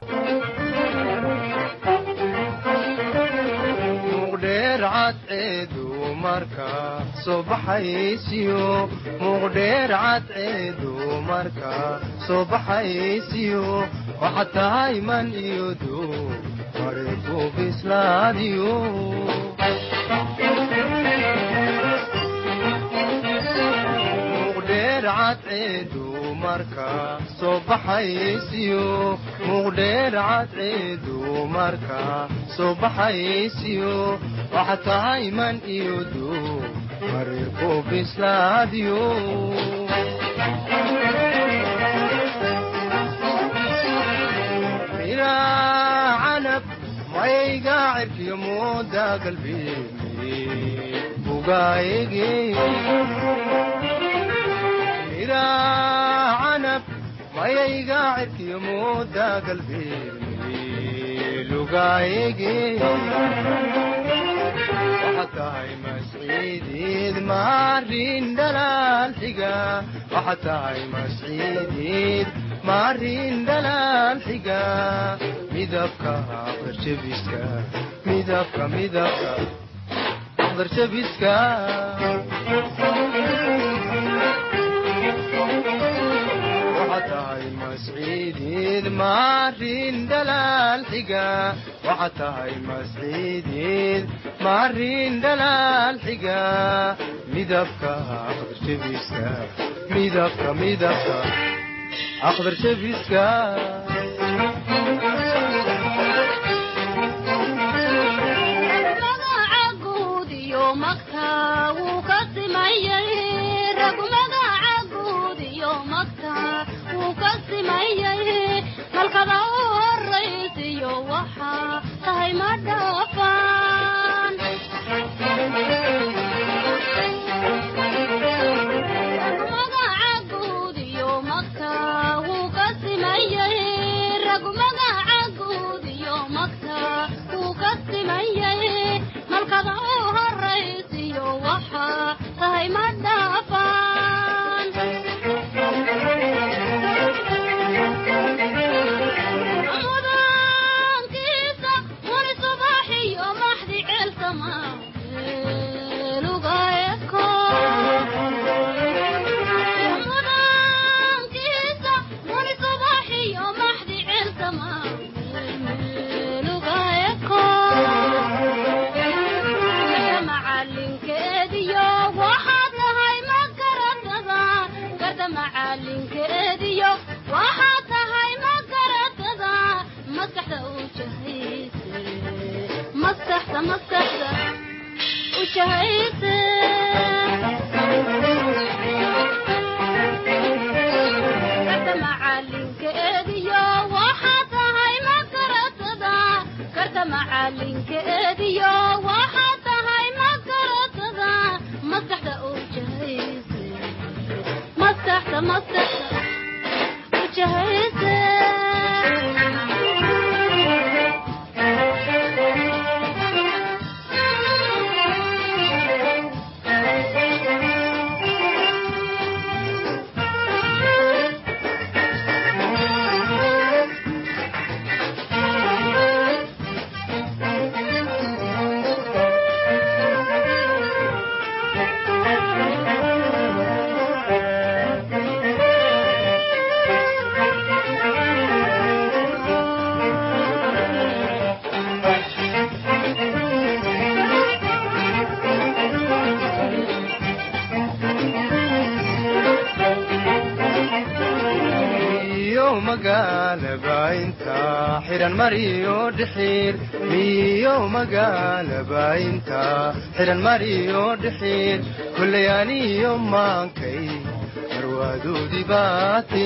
marka soo baxaysiyo muuqdheer cadceedu marka soo baxaysiyo waxaad tahay man iyo duu marinku bislaadiyo muuqdheer cadceedu marka soo baxaysiyo muuqdheer cadceedu marka soo baxaysiyo waxaad tahay man iyo duu marirku bislaadiyo miraa canab mayga cirkiyo mooda galbeemi bugaayege miraa canab mayayga cirkiyo mooda galbeemi lugaayege tahay masciidiid maarin dhalaal xiga waxaad tahay masciidiid maarin dhalaal xiga midabka aqdarjabiska midabka midabka aqdarjabiska waxaad tahay masciidiid maarin dhalaal xiga waxaad tahay masciidiid maarin dhalaal xiga midabka aqdarjabiska midabka midabka aqdar jebiska malkada u horaysiyo waxaa tahay ma dhaafaan magaca guud iyo magta wuu ka simayay rag magaca guud iyo magta wuu ka simayay malkada u horaysiyo waxaa tahay ma dhaafaan mudaankiisa wani subaxiyo maxdi ceelsama lugaeko mudaankiisa wani subaxiyo maxdi ceelsama lugaeko macalinkeediyo waxaad tahay ma garatada garda macalinkeediyo waxaad tahay ma garatada maskaxda u jahayse maskaxda maskaxda u jahayse garda macalinkeediyo waxaad tahay ma garatada garda macalinkeediyo waxaad tahay ma garatada maskaxda u jahayse maskaxda maskaxda u jahayse iyo magaalaba inta xiran mariyo dhixiir iyo magaalaba inta xiran mariyo dhixiir kullay aniyo maankay marwaadoodii baate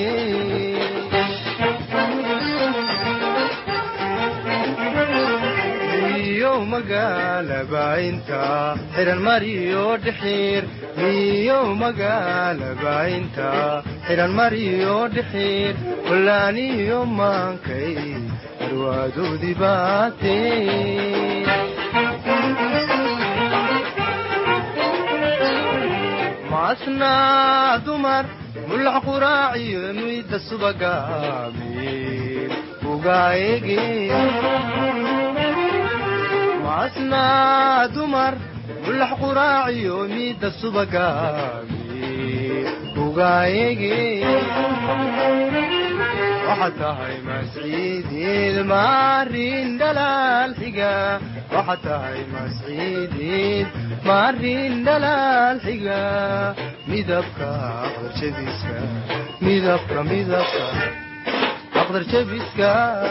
iyo magaalaba inta xiran mariyo dhixiir iyo magaalaba inta xiran mariyo dhixiir kullaaniyo maankay marwaadoodii baate maasnaa dumar mulax quraaciyo muyda subaga miir ugaayege maasnaa dumar mulax quraaciyo miida subaga miir ugaayege waxaad tahay masciideed maarin dhalaal xiga waxaad tahay masciideed maarin dhalaal xiga midabka aqdar jabiska midabka midabka aqdar jabiska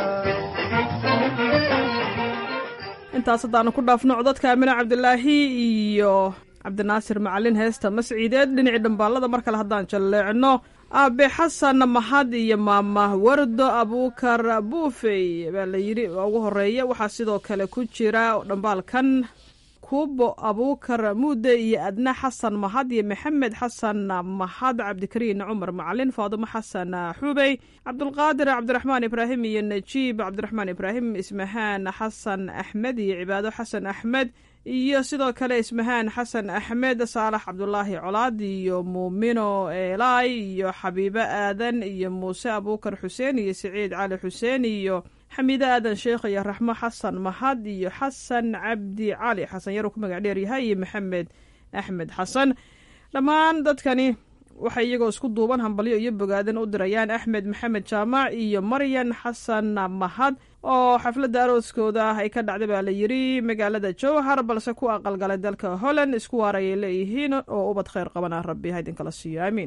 intaas haddaanu ku dhaafno codadka amine cabdilaahi iyo cabdinaasir macalin heesta masciideed dhinacii dhambaalada mar kale haddaan jalleecno aabe xasan mahad iyo maama wardo abuukar buufey baa la yidhi waa ugu horeeya waxaa sidoo kale ku jira dhambaalkan kubo abuukar muude iyo adna xasan mahad iyo maxamed xasan mahad cabdikariin cumar macalin faadumo xasan xubey cabdulqaadir cabdiraxmaan ibraahim iyo najiib cabdiraxmaan ibraahim ismahaan xasan axmed iyo cibaado xasan axmed iyo sidoo kale ismahaan xasan axmed saalax cabdulaahi colaad iyo muumino eelaay iyo xabiibo aadan iyo muuse abuukar xuseen iyo siciid cali xuseen iyo xamiide aadan sheekh iyo raxmo xasan mahad iyo xasan cabdi cali xasan yaruu ku magac dheeryahay iyo maxamed axmed xasan dhammaan dadkani waxay iyagoo isku duuban hambalyo iyo bogaadan u dirayaan axmed maxamed jaamac iyo maryan xasan mahad oo xafladda arooskooda ah ay ka dhacday baa la yidhi magaalada jowhar balse ku aqalgalay dalka holland isku waarayay leeyihiin oo ubad kheyr qabana rabbi ha idinkala siiyo aamiin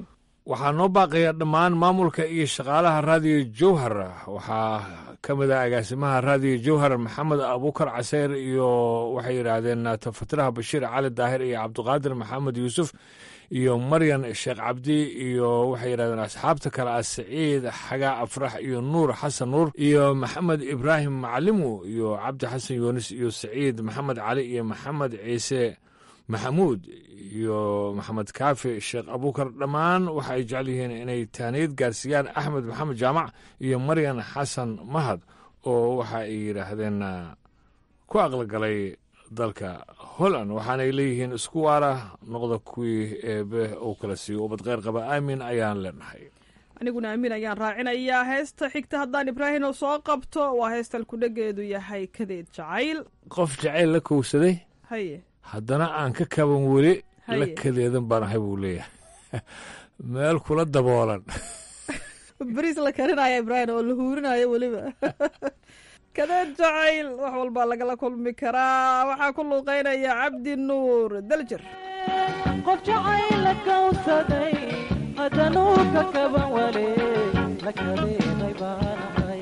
waxaa noo baaqaya dhammaan maamulka iyo shaqaalaha raadiyo jowhar waxaa ka mid ah agaasimaha raadiyo jowhar maxamed abuukar caseyr iyo waxay yidhaahdeen tafatiraha bashiir cali daahir iyo cabdiqaadir maxamed yuusuf iyo maryan sheekh cabdi iyo waxay yidhahdeen asxaabta kale ah siciid xagaa afrax iyo nuur xasan nuur iyo maxamed ibraahim macalimu iyo cabdi xasan yuunis iyo siciid maxamed cali iyo maxamed ciise maxamuud iyo maxamed kaafi sheekh abuukar dhammaan waxa ay jecel yihiin inay taaniyad gaarsiiyaan axmed maxamed jaamac iyo maryan xasan mahad oo waxa ay yidhaahdeen ku aqalgalay dalka holland waxaanay leeyihiin isku waara noqda kuwii eebe uu kala siiyo ubad kheyr qaba aamin ayaan leenahay aniguna aamin ayaan raacinayaa heesta xigta haddaan ibraahim oo soo qabto waa heestal kudhageedu yahay kadeed jacayl qof jacayl la kowsaday haye haddana aan ka kaban weli la Haye. kadeedan baan ahay buu leeyahay meel kula daboolan bariis la karinaya ibraahim oo la huurinayo weliba kadeed jacayl wax walbaa lagala kulmi karaa waxaa ku luuqeynaya cabdi nuur daljir qof jacayla kawsaday hadanuu ka kaban wale la kadeeday baanahay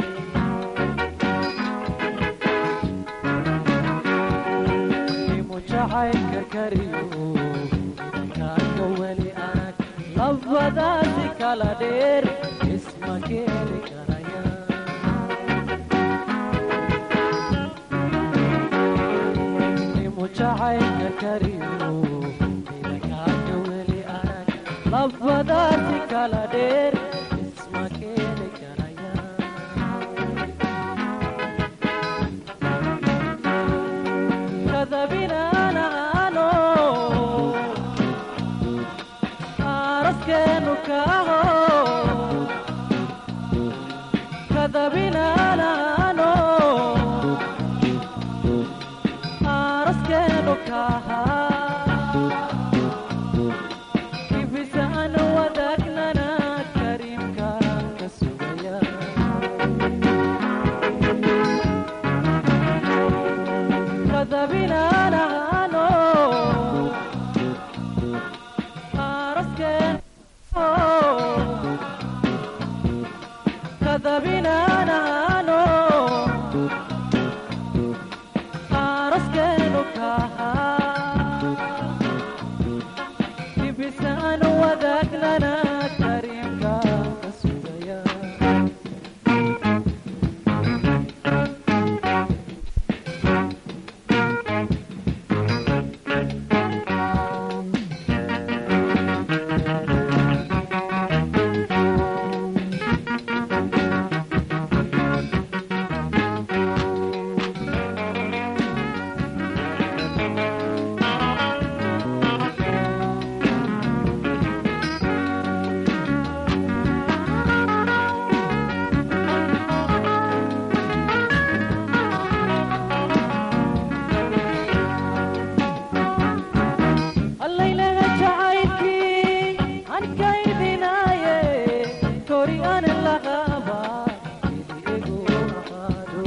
imu jacaylka kariyo idankaanka weli arag labadaasi kala dheer isma keeni karaya imu jacaylka kariyo idankaanka weli arag labadaasi kala dheer isma keeni karaya kadabinaanaano araskeenu kaaho kadabinaanaano araskeenu kaaha kibisaan wadaagnana kariimkaan ka sugaya kadabinaanaano araskeen kadabinaanaano araskeenu kaha kibisaan wadaagnana kariimkaan ka sugaya allaylaga jacaylkii aan kaydinaaye kori aan laqaba idigu aqaado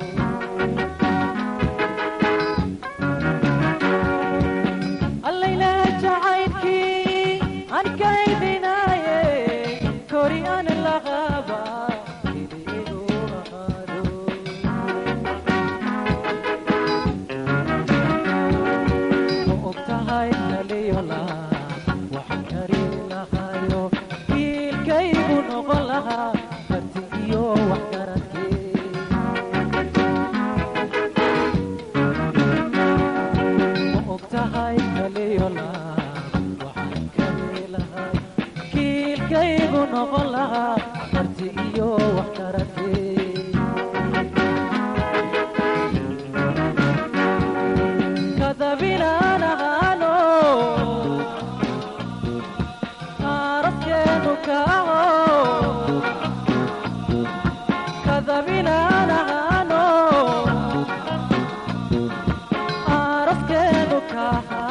allaylaga jacaylkii aan kaydinaaye kori aan laqaba idigu aqaado ma ogtahay kaliyola waxaan kari lahayo wiilkaygu noqon lahaa karti iyo wax garankee ma ogtahay kaliyola waxaan kari lahaa kiilkaygu noqon lahaa karti iyo wax garankee kadabinaanaano araskeenu kaaho kadabinaanaano araskeenu kaaha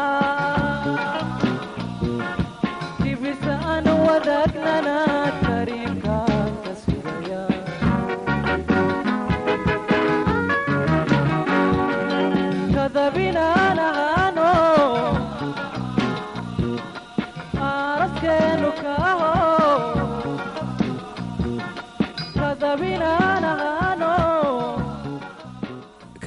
kibisaan wadaagnana kariimkaan ka sugaya kadabinaanaano araskeenu kaaho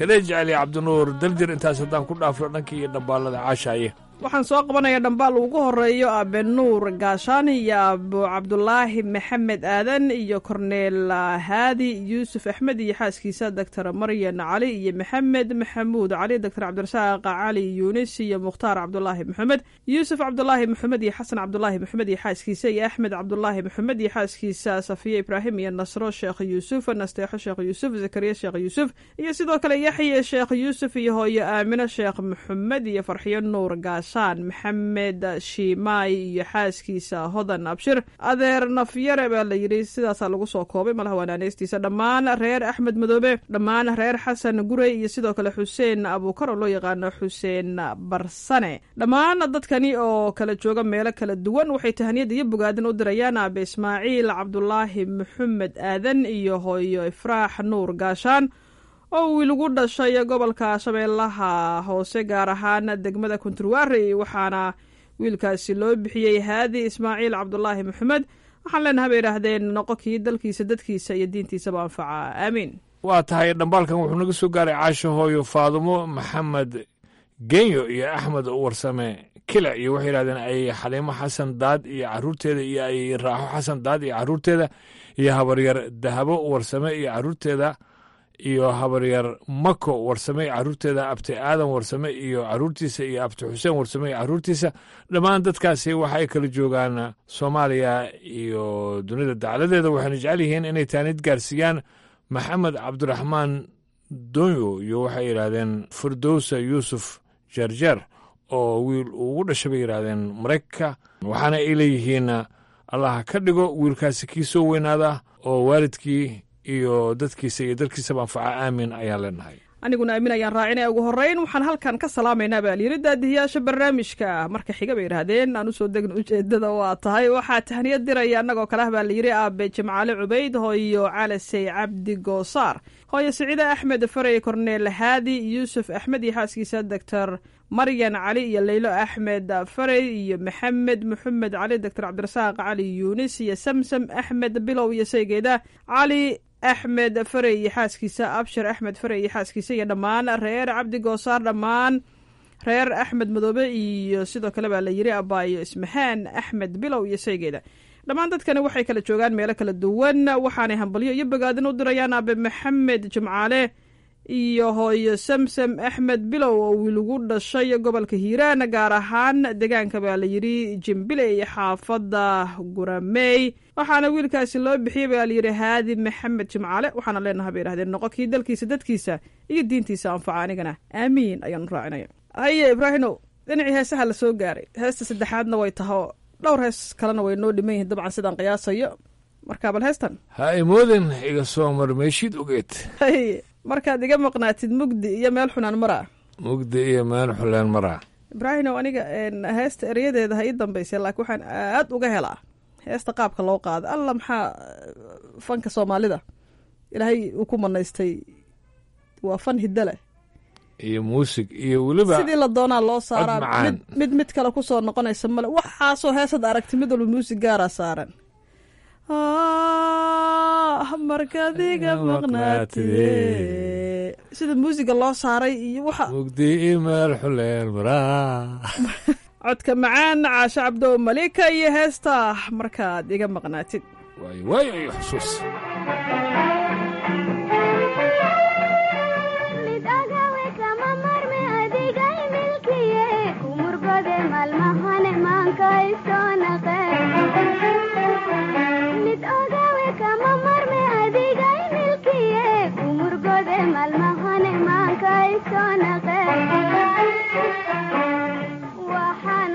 kadee jeceliya cabdinuur daljir intaas haddaan ku dhaafno dhankii iyo dhambaalada caashaaye waxaan soo qabanaya dhambaal ugu horeeyo aabe nuur gaashaani iyo abu cabdulaahi maxamed aadan iyo korneel haadi yuusuf axmed iyo xaaskiisa doctor maryan cali iyo maxamed maxamuud cali doctor cabdirasaaq cali yuunis iyo mukhtaar cabdulaahi maxamed yuusuf cabdulaahi maxamed iyo xasan cabdulaahi maxamed iyo xaaskiisa iyo axmed cabdulaahi maxamed iyo xaaskiisa safiye ibraahim iyo nasro sheekh yuusuf nasteexo sheekh yuusuf zakariya sheekh yuusuf iyo sidoo kale yaxye sheekh yuusuf iyo hooyo aamino sheekh maxamed iyo farxiyo nuur gaashaan maxamed shiimaay iyo xaaskiisa hodan abshir adeer nafyare baa la yidhi sidaasaa lagu soo koobay malaha wanaaneystiisa dhammaan reer axmed madoobe dhammaan reer xasan gurey iyo sidoo kale xuseen abuukar oo loo yaqaano xuseen barsane dhammaan dadkani oo kala jooga meelo kala duwan waxay tahaniyad iyo bogaadin u dirayaan aabe ismaaciil cabdulaahi maxamed aadan iyo hooyo ifraax nuur gaashaan oo wiil ugu dhashay gobolka shabeellaha hoose gaar ahaan degmada kunturwari waxaana wiilkaasi loo bixiyey haadi ismaaciil cabdulaahi maxamed waxaan leenaha bay idhaahdeen noqo kii dalkiisa dadkiisa iyo diintiisaba anfaca aamiin waa tahay dhambaalkan wuxuu naga soo gaaray caasho hooyo faadumo maxamed genyo iyo axmed warsame kila iyo waxay yidhahdeen ay xaliimo xasan daad iyo caruurteeda iyo ay raaxo xasan daad iyo caruurteeda iyo habaryar dahabo warsame iyo caruurteeda iyo habaryar mako warsame caruurteeda abti aadan warsame iyo caruurtiisa iyo abti xuseen warsame iyo caruurtiisa dhammaan dadkaasi waxa ay kala joogaan soomaaliya iyo dunida dacladeeda waxayna jecel yihiin inay taanid gaarsiiyaan maxamed cabdiraxmaan donyo iyo waxay yidhaahdeen firdowsa yuusuf jeerjeer oo wiil ugu dhashay bay yidhaahdeen maraykanka waxaana ay leeyihiin allah ka dhigo wiilkaasi kii soo weynaada oo waalidkii iyo dadkiisa iyo dalkiisaba anfaca aamin ayaan leenahay aniguna aamin ayaan raacinaya ugu horreyn waxaan halkan ka salaamaynaa baa layidhi daadihiyaasha barnaamijka marka xiga bay idhaahdeen aan usoo degno ujeedada waa tahay waxaa tahniyad diraya annagoo kale ah baa layidhi aabe jimcaale cubayd hooyo calasey cabdi goosaar hooyo siciide axmed farey korneel haadi yuusuf axmed iyo xaaskiisa doctor maryan cali iyo leylo axmed farey iyo maxamed maxamed cali doctor cabdirasaaq cali yuunis iyo samsam axmed bilow iyo saygeeda cali axmed farey iyo xaaskiisa abshir axmed farey iyo xaaskiisa iyo dhammaan reer cabdi goosaar dhammaan reer axmed madoobe iyo sidoo kale baa la yiri abaayo ismahaan axmed bilow iyo saygeeda dhammaan dadkani waxay kala joogaan meelo kala duwan waxaanay hambalyo iyo bogaadin u dirayaan aabe maxamed jimcaale iyo hooyo samsam axmed bilow oo wiil ugu dhashay gobolka hiiraan gaar ahaan deegaanka baa la yidhi jimbile iyo xaafadda guramey waxaana wiilkaasi loo bixiyey baa layidhi haadi maxamed jimcaale waxaana leenaha bay yidhahdeen noqo kii dalkiisa dadkiisa iyo diintiisa anfaca anigana aamiin ayaanu raacinaya haye ibraahimow dhinacii heesaha la soo gaaray heesta saddexaadna way taho dhowr hees kalena way noo dhiman yihiin dabcan sidaan qiyaasayo marka bal heestan ha imooden iga soo marmeeshid ogeed haye markaad iga maqnaatid mugdi iyo meel xunaan maraa mugdi iyo meel xuleen maraa ibraahimow aniga heesta eryadeeda ha ii dambaysay laakiin waxaan aad uga helaa heesta qaabka loo qaado alla maxaa fanka soomaalida ilaahay uu ku manaystay waa fan hidda leh iyo muusig iyo weliba sidii la doonaa loo saaraa cod macaan. mid mid mid kale kusoo noqonaysa male waxaasoo heesad aragti mid walba muusig gaaraa saaran Ah, markaad iga maqnaatide sida muusiga loo saaray iyo waxa mugdi iyo meel xuleen maraa codka macaan caasho cabdow malika iyo heesta markaad iga maqnaatid waayo waayo iyo xusuus mid agawe kama marme adigay milkiye kumurgode malmahane maankaysoonaqe mid ogawe kama marme adigay milkiye kumurgode malmahane maankaysoonaqe waxaan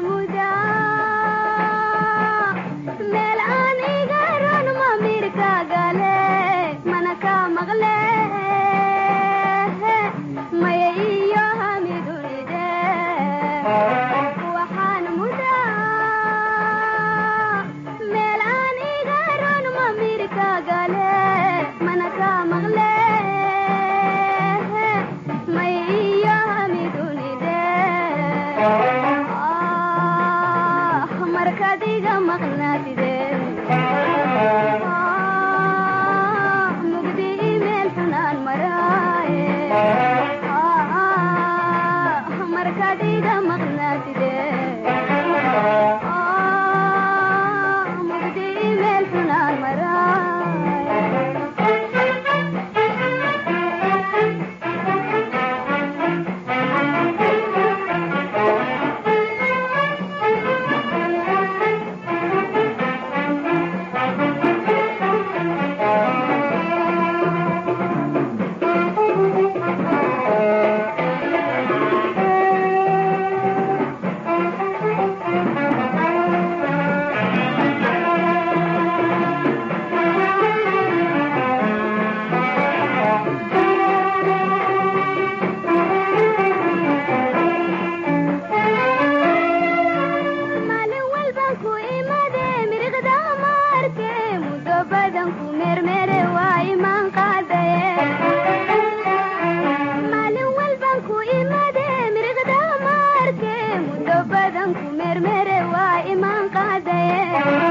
mudaa meel aan iga ron mamirka gale mana ka maqle maya iyo hamidulide waxaan mudaa meel aan iga ron mamirka gale mana ka maqle maya iyo hamidulide ah markaad iga maqnaatide ah mugdi meel xun badan ku mermere waa imaan qaadaye maalin walban ku imade miriqda maarke muddo badan ku mermere waa imaan qaadaye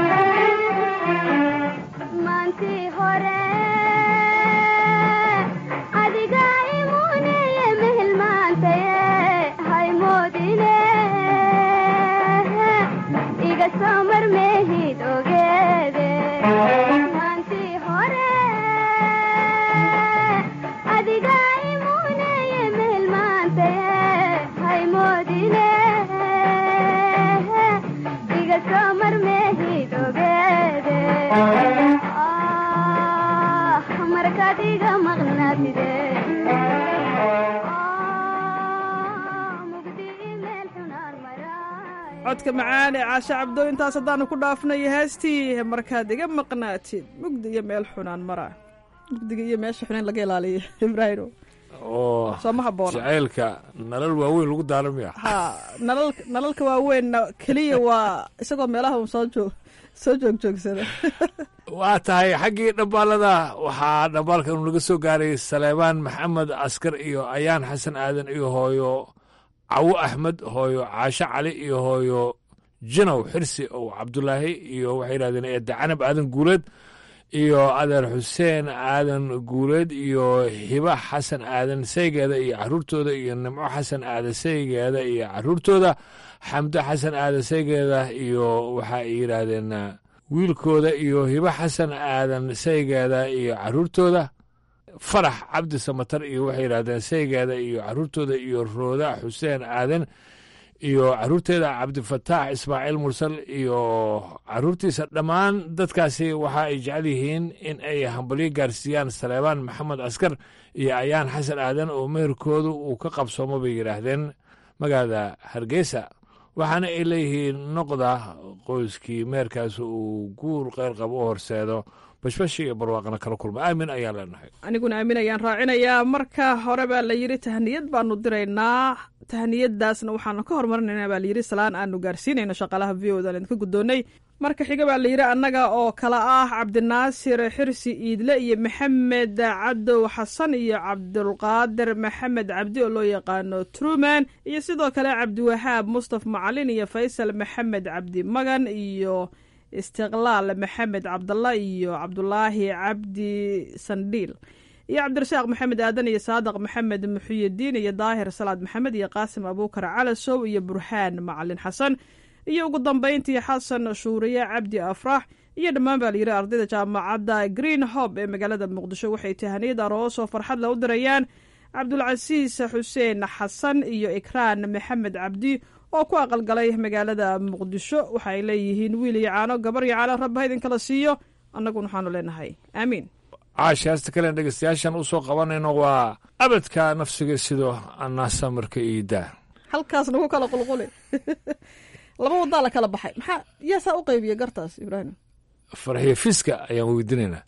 maantii hore adiga imuneye mehelmaantaye haymoodine iga soo marmehid ogeede maantii hore adiga imuneye mehelmaantaye haymoodine iga soo marmehid ogeede ah markaad iga maqnaatide codka macaan ee caashe cabdo intaas haddaanu ku dhaafnay heestii markaad iga maqnaatid mugdi iyo meel xunaan mara mugdiga iyo meesha xunayn laga ilaaliyo ibraahimo oo soo ma habboona jacaylka nalal waaweyn lagu daaramaya ha nalal nalalka waaweynna keliya waa isagoo meelaha un soo joog soo joogjoogsada waa tahay xaggii dhambaalada waxaa dhambaalka inu naga soo gaaray saleebaan maxamed askar iyo ayaan xasan aadan iyo hooyo cawo axmed hooyo caasho cali iyo hooyo jinow xirsi ow cabdulaahi iyo waxay yidhahdeen eedda canab aadan guuleed iyo adeer xuseen aadan guuleed iyo hiba xasan aadan saygeeda iyo caruurtooda iyo nimco xasan aadan saygeeda iyo caruurtooda xamdo xasan aadan saygeeda iyo waxa ay yidhaahdeen wiilkooda iyo hiba xasan aadan saygeeda iyo caruurtooda farax cabdi samatar iyo waxay yidhahdeen saygeeda iyo caruurtooda iyo rooda xuseen aadan iyo caruurteeda cabdifataax ismaaciil mursal iyo caruurtiisa dhammaan dadkaasi waxa ay jecel yihiin in ay hambalyo gaarsiiyaan saleebaan maxamed askar iyo ayaan xasan aadan oo meherkoodu uu ka qabsoomo bay yidhaahdeen magaalada hargeysa waxaana ay leeyihiin noqda qoyskii meherkaas uu guur qeyr qabo u horseedo bashbashi iyo barwaaqana kala kulma aamin ayaan leenahay aniguna aamin ayaan raacinayaa marka hore baa la yidhi tahniyad baanu diraynaa tahniyadaasna waxaanu ka hormarinaynaa baa layidhi salaan aanu gaarsiinayno shaqaalaha v o dan idinka guddoonnay marka xiga baa la yidhi annaga oo kale ah cabdinaasir xirsi iidle iyo maxamed cadow xasan iyo cabdulqaadir maxamed cabdi oo loo yaqaano truman iyo sidoo kale cabdiwahaab mustaf macalin iyo faysal maxamed cabdi magan iyo istiqlaal maxamed cabdalla iyo cabdulaahi cabdi sandhiil iyo cabdirasaaq maxamed aadan iyo saadaq maxamed muxiyadiin iyo daahir salaad maxamed iyo qaasim abuukar calasow iyo burhaan macalin xasan iyo ugu dambayntii xasan shuuriye cabdi afrax iyo dhammaan baa layidhi ardayda jaamacadda green hob ee magaalada muqdisho waxay tahaniyad aroos oo farxad la u dirayaan cabdulcasiis xuseen xasan iyo ikraan maxamed cabdi oo ku aqalgalay magaalada muqdisho waxa ay leeyihiin wiil iyo caano gabar iyo caano rabba idinkala siiyo annaguna waxaanu leenahay aamiin caashi hasta kalen dhegeystayaashan u soo qabanayno waa abadka nafsiga sidoo anaasa marka iidaa halkaas nagu kala qulquli laba wadaa la kala baxay maxaa yaa saa u qaybiya gartaas ibraahim farxiyo fiska ayaan weydiinaynaa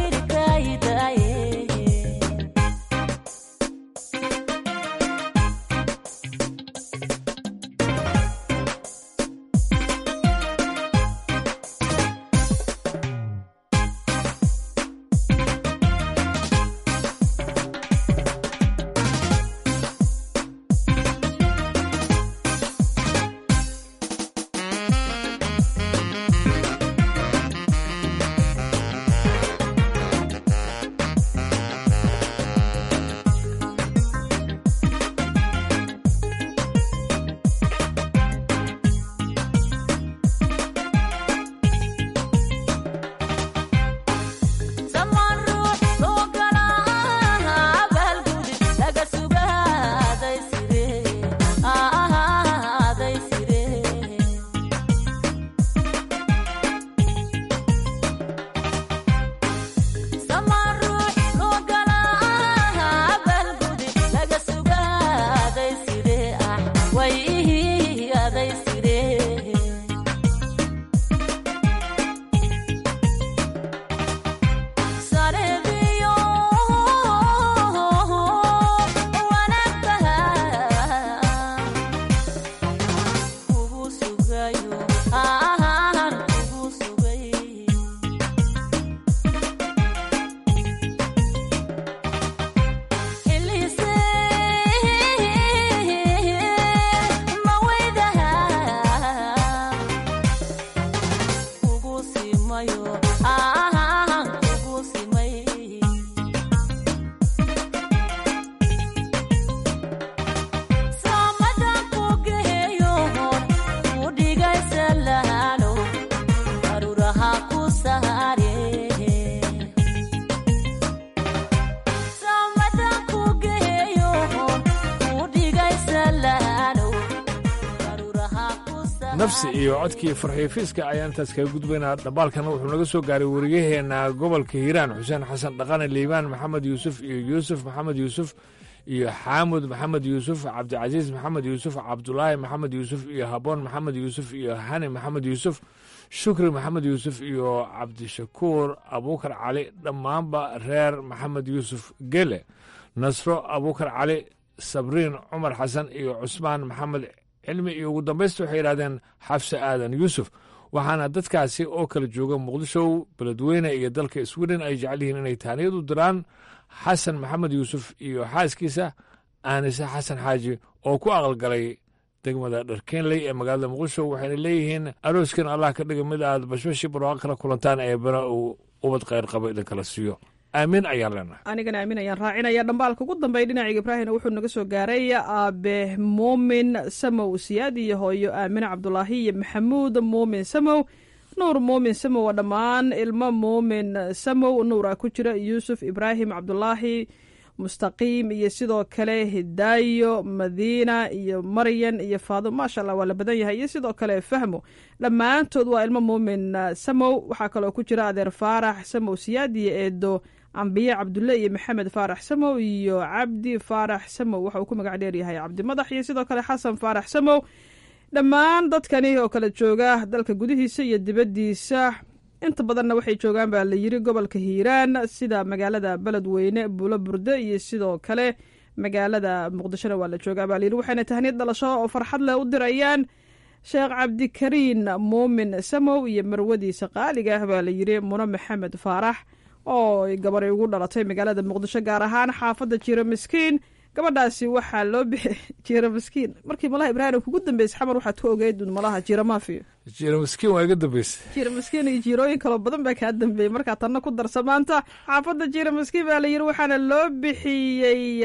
nafsi iyo codkii farxiifiiska ayaan intaas kaga gudbaynaa dhambaalkana wuxuu naga soo gaaray wariyaheenna gobolka hiiraan xuseen xasan dhaqane liibaan maxamed yuusuf iyo yuusuf maxamed yuusuf iyo xaamud maxamed yuusuf cabdicasiis maxamed yuusuf cabdulaahi maxamed yuusuf iyo haboon maxamed yuusuf iyo hani maxamed yuusuf shukri maxamed yuusuf iyo cabdishakuur abuukar cali dhammaanba reer maxamed yuusuf gele nasro abuukar cali sabriin cumar xasan iyo cusmaan maxamed cilmi iyo ugu dambaysta waxay yidhahdeen xafse aadan yuusuf waxaana dadkaasi oo kala jooga muqdisho beledweyne iyo dalka sweden ay jecel yihiin inay taaniyad u diraan xasan maxamed yuusuf iyo xaaskiisa aanise xasan xaaji oo ku aqalgalay degmada dharkeenley ee magaalada muqdisho waxayna leeyihiin arooskan allah ka dhiga mid aad bashbashi barwaaqo kala kulantaan ee bana uu ubad kheyr qabo idinkala siiyo aamin ayaan leenahay anigana aamin ayaan raacinaya dhambaalka ugu dambeeya dhinaciga ibraahimna wuxuu naga soo gaaray aabe muumin samow siyaad iyo hooyo aamine cabdulaahi iyo maxamuud muumin samow nuur muumin samow waa dhammaan ilmo muumin samow nuura ku jira yuusuf ibraahim cabdulaahi mustaqiim iyo sidoo kale hidaayo madiina iyo maryan iyo faado maasha allah waa la badan yahay iyo sidoo kale fahmo dhammaantood waa ilmo muumin samow waxaa kaloo ku jira adeer faarax samow siyaad iyo eedo ambiye cabdulle iyo maxamed faarax samow iyo cabdi faarax samow waxa uu ku magac dheer yahay cabdi madax iyo sidoo kale xasan faarax samow dhammaan dadkani oo kale jooga dalka gudihiisa iyo dibaddiisa inta badanna waxay joogaan baa la yiri gobolka hiiraan sida magaalada beledweyne buulo burde iyo sidoo kale magaalada muqdishona waa la joogaa baa layiri waxayna tahniyad dhalasho oo farxad leh u dirayaan sheekh cabdikariin muumin samow iyo marwadiisa qaaliga ah baa la yiri muno maxamed faarax oo gabaray ugu dhalatay magaalada muqdisho gaar ahaan xaafadda jiiro miskiin gabadhaasi waxaa loo bixi jiiro miskiin markii malaha ibraahim kugu dambeysay xamar waxaad ku ogeyd malaha jiiro maafiyo jiiro miskiin waa iga dambeysay jiiro miskiin iyo jiirooyin kaloo badan baa kaa dambeeyey markaa tanna ku darsa maanta xaafadda jiiro miskiin baa la yiri waxaana loo bixiyey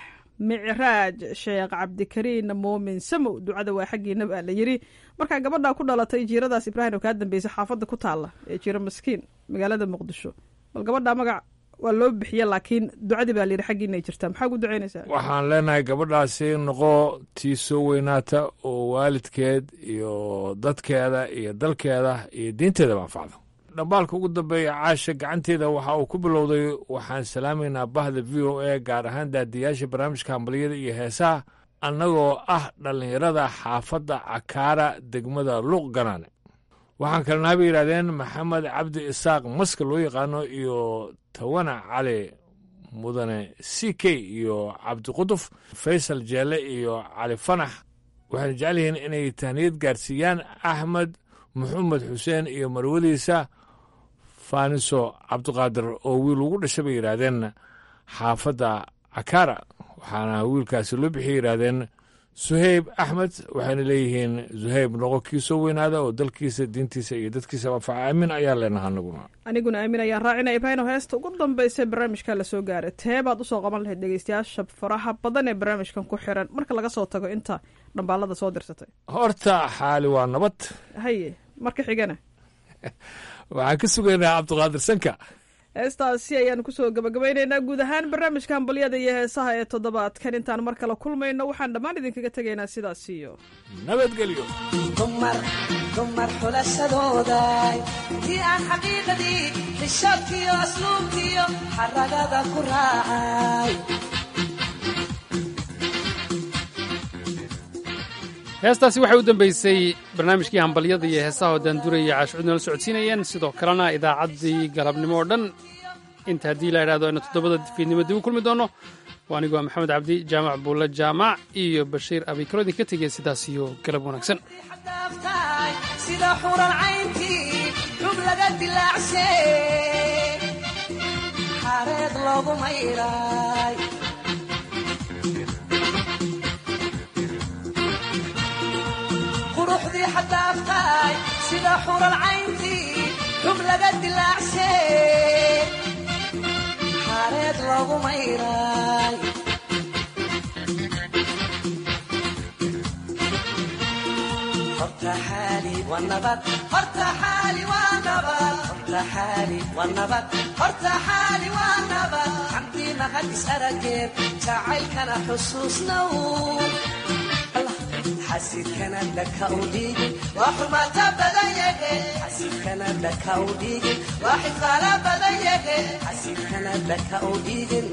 micraaj sheekh cabdikariin muumin samow ducada waa xaggiina baa la yiri markaa gabadhaa ku dhalatay jiiradaas ibraahim oo kaa dambeysay xaafadda ku taalla ee jiiro miskiin magaalada muqdisho bal gabadhaa magac waa loo bixiye laakiin ducadii baa layidhi xaggiina ay jirtaa maxaa ugu ducaynaysaa waxaan leenahay gabadhaasi noqo tii soo weynaata oo waalidkeed iyo dadkeeda iyo dalkeeda iyo diinteedaba anfacdo dhambaalka ugu dambeeya caasha gacanteeda waxa uu ku bilowday waxaan salaamaynaa bahda v o a gaar ahaan daadiyaasha barnaamijka hambaliyada iyo heesaha annagoo ah dhallinyarada xaafadda cakaara degmada luuq ganaane waxaan kalena bay yidhahdeen maxamed cabdi isaaq maska loo yaqaano iyo tawana cali mudane c k iyo cabdiquduf faysal jeelle iyo cali fanax waxayna jecel yihiin inay tahniyad gaarsiiyaan axmed maxamed xuseen iyo marwadiisa faaniso cabdiqaadir oo wiil ugu dhashay bay yidhaahdeen xaafadda cakaara waxaana wiilkaasi loo bixiyay yidhaahdeen suheyb axmed waxayna leeyihiin suheyb noqo kii soo weynaada oo dalkiisa diintiisa iyo dadkiisa anfaca aamin ayaa leenaha anaguna aniguna aamin ayaan raacina ibraahino heesta ugu dambaysa barnaamijka lasoo gaaray tee baad usoo qaban lahayd dhegeystayaasha faraha badan ee barnaamijkan ku xiran marka laga soo tago inta dhambaalada soo dirsatay horta xaali waa nabad haye marka xigana waxaan ka sugaynaa cabdiqaadir sanka heestaasi ayaanu kusoo gabagabaynaynaa guud ahaan barnaamijka hambalyada iyo heesaha ee toddobaadkan intaan mar kale kulmayno waxaan dhammaan idinkaga tegaynaa sidaas iyo nabadgelyo dumar dumar xulashadooday tii aan xaqiiqadii xishoodkiyo asluubkiyo xaragada ku raacay heestaasi waxay u dambeysay barnaamijkii hambalyada iyo heesaha oo daanduraya caashicud nala socodsiinayeen sidoo kalena idaacaddii galabnimo oo dhan inta haddii la idhahdo aynu toddobada fiidnimo dib u kulmi doonno waa anigu waa maxamed cabdi jaamac buulle jaamac iyo bashiir abikaro idinka tegaya sidaas iyo galab wanaagsan daaftaay sida xuran cayntii xub laga dilaacshay xareed loogu mayray quruxdii xadaaftaay sida xuran cayntii xub laga dilaacshay xareed loogu mayray horta xaali waa nabad horta xaali waa nabad horta xaali waa nabad horta xaali waa nabad xamdii mahad is arageed jacaylkana xusuusnow Allah, xasidkana dhaka u dhiigin waa xumaata badan yahe xasidkana dhaka u dhiigin waa xifaala badan yahe xasidkana dhaka u dhiigin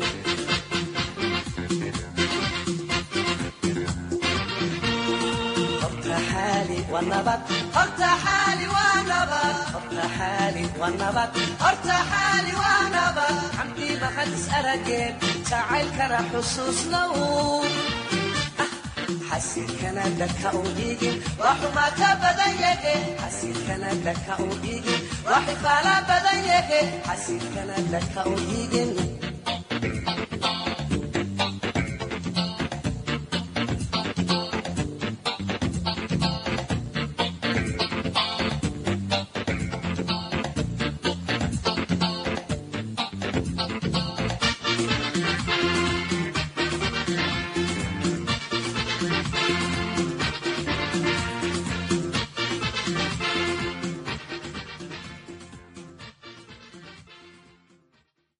horta xaali waa nabad horta xaali waa nabad horta xaali waa nabad horta xaali waa nabad xamdii mahad is arageed jacaylkana xusuusnow Ah, xasidkana dhaka u dhiigin waa xumaata badan yahe xasidkana dhaka u dhiigin waa xifaala badan yahe xasidkana dhaka u dhiigin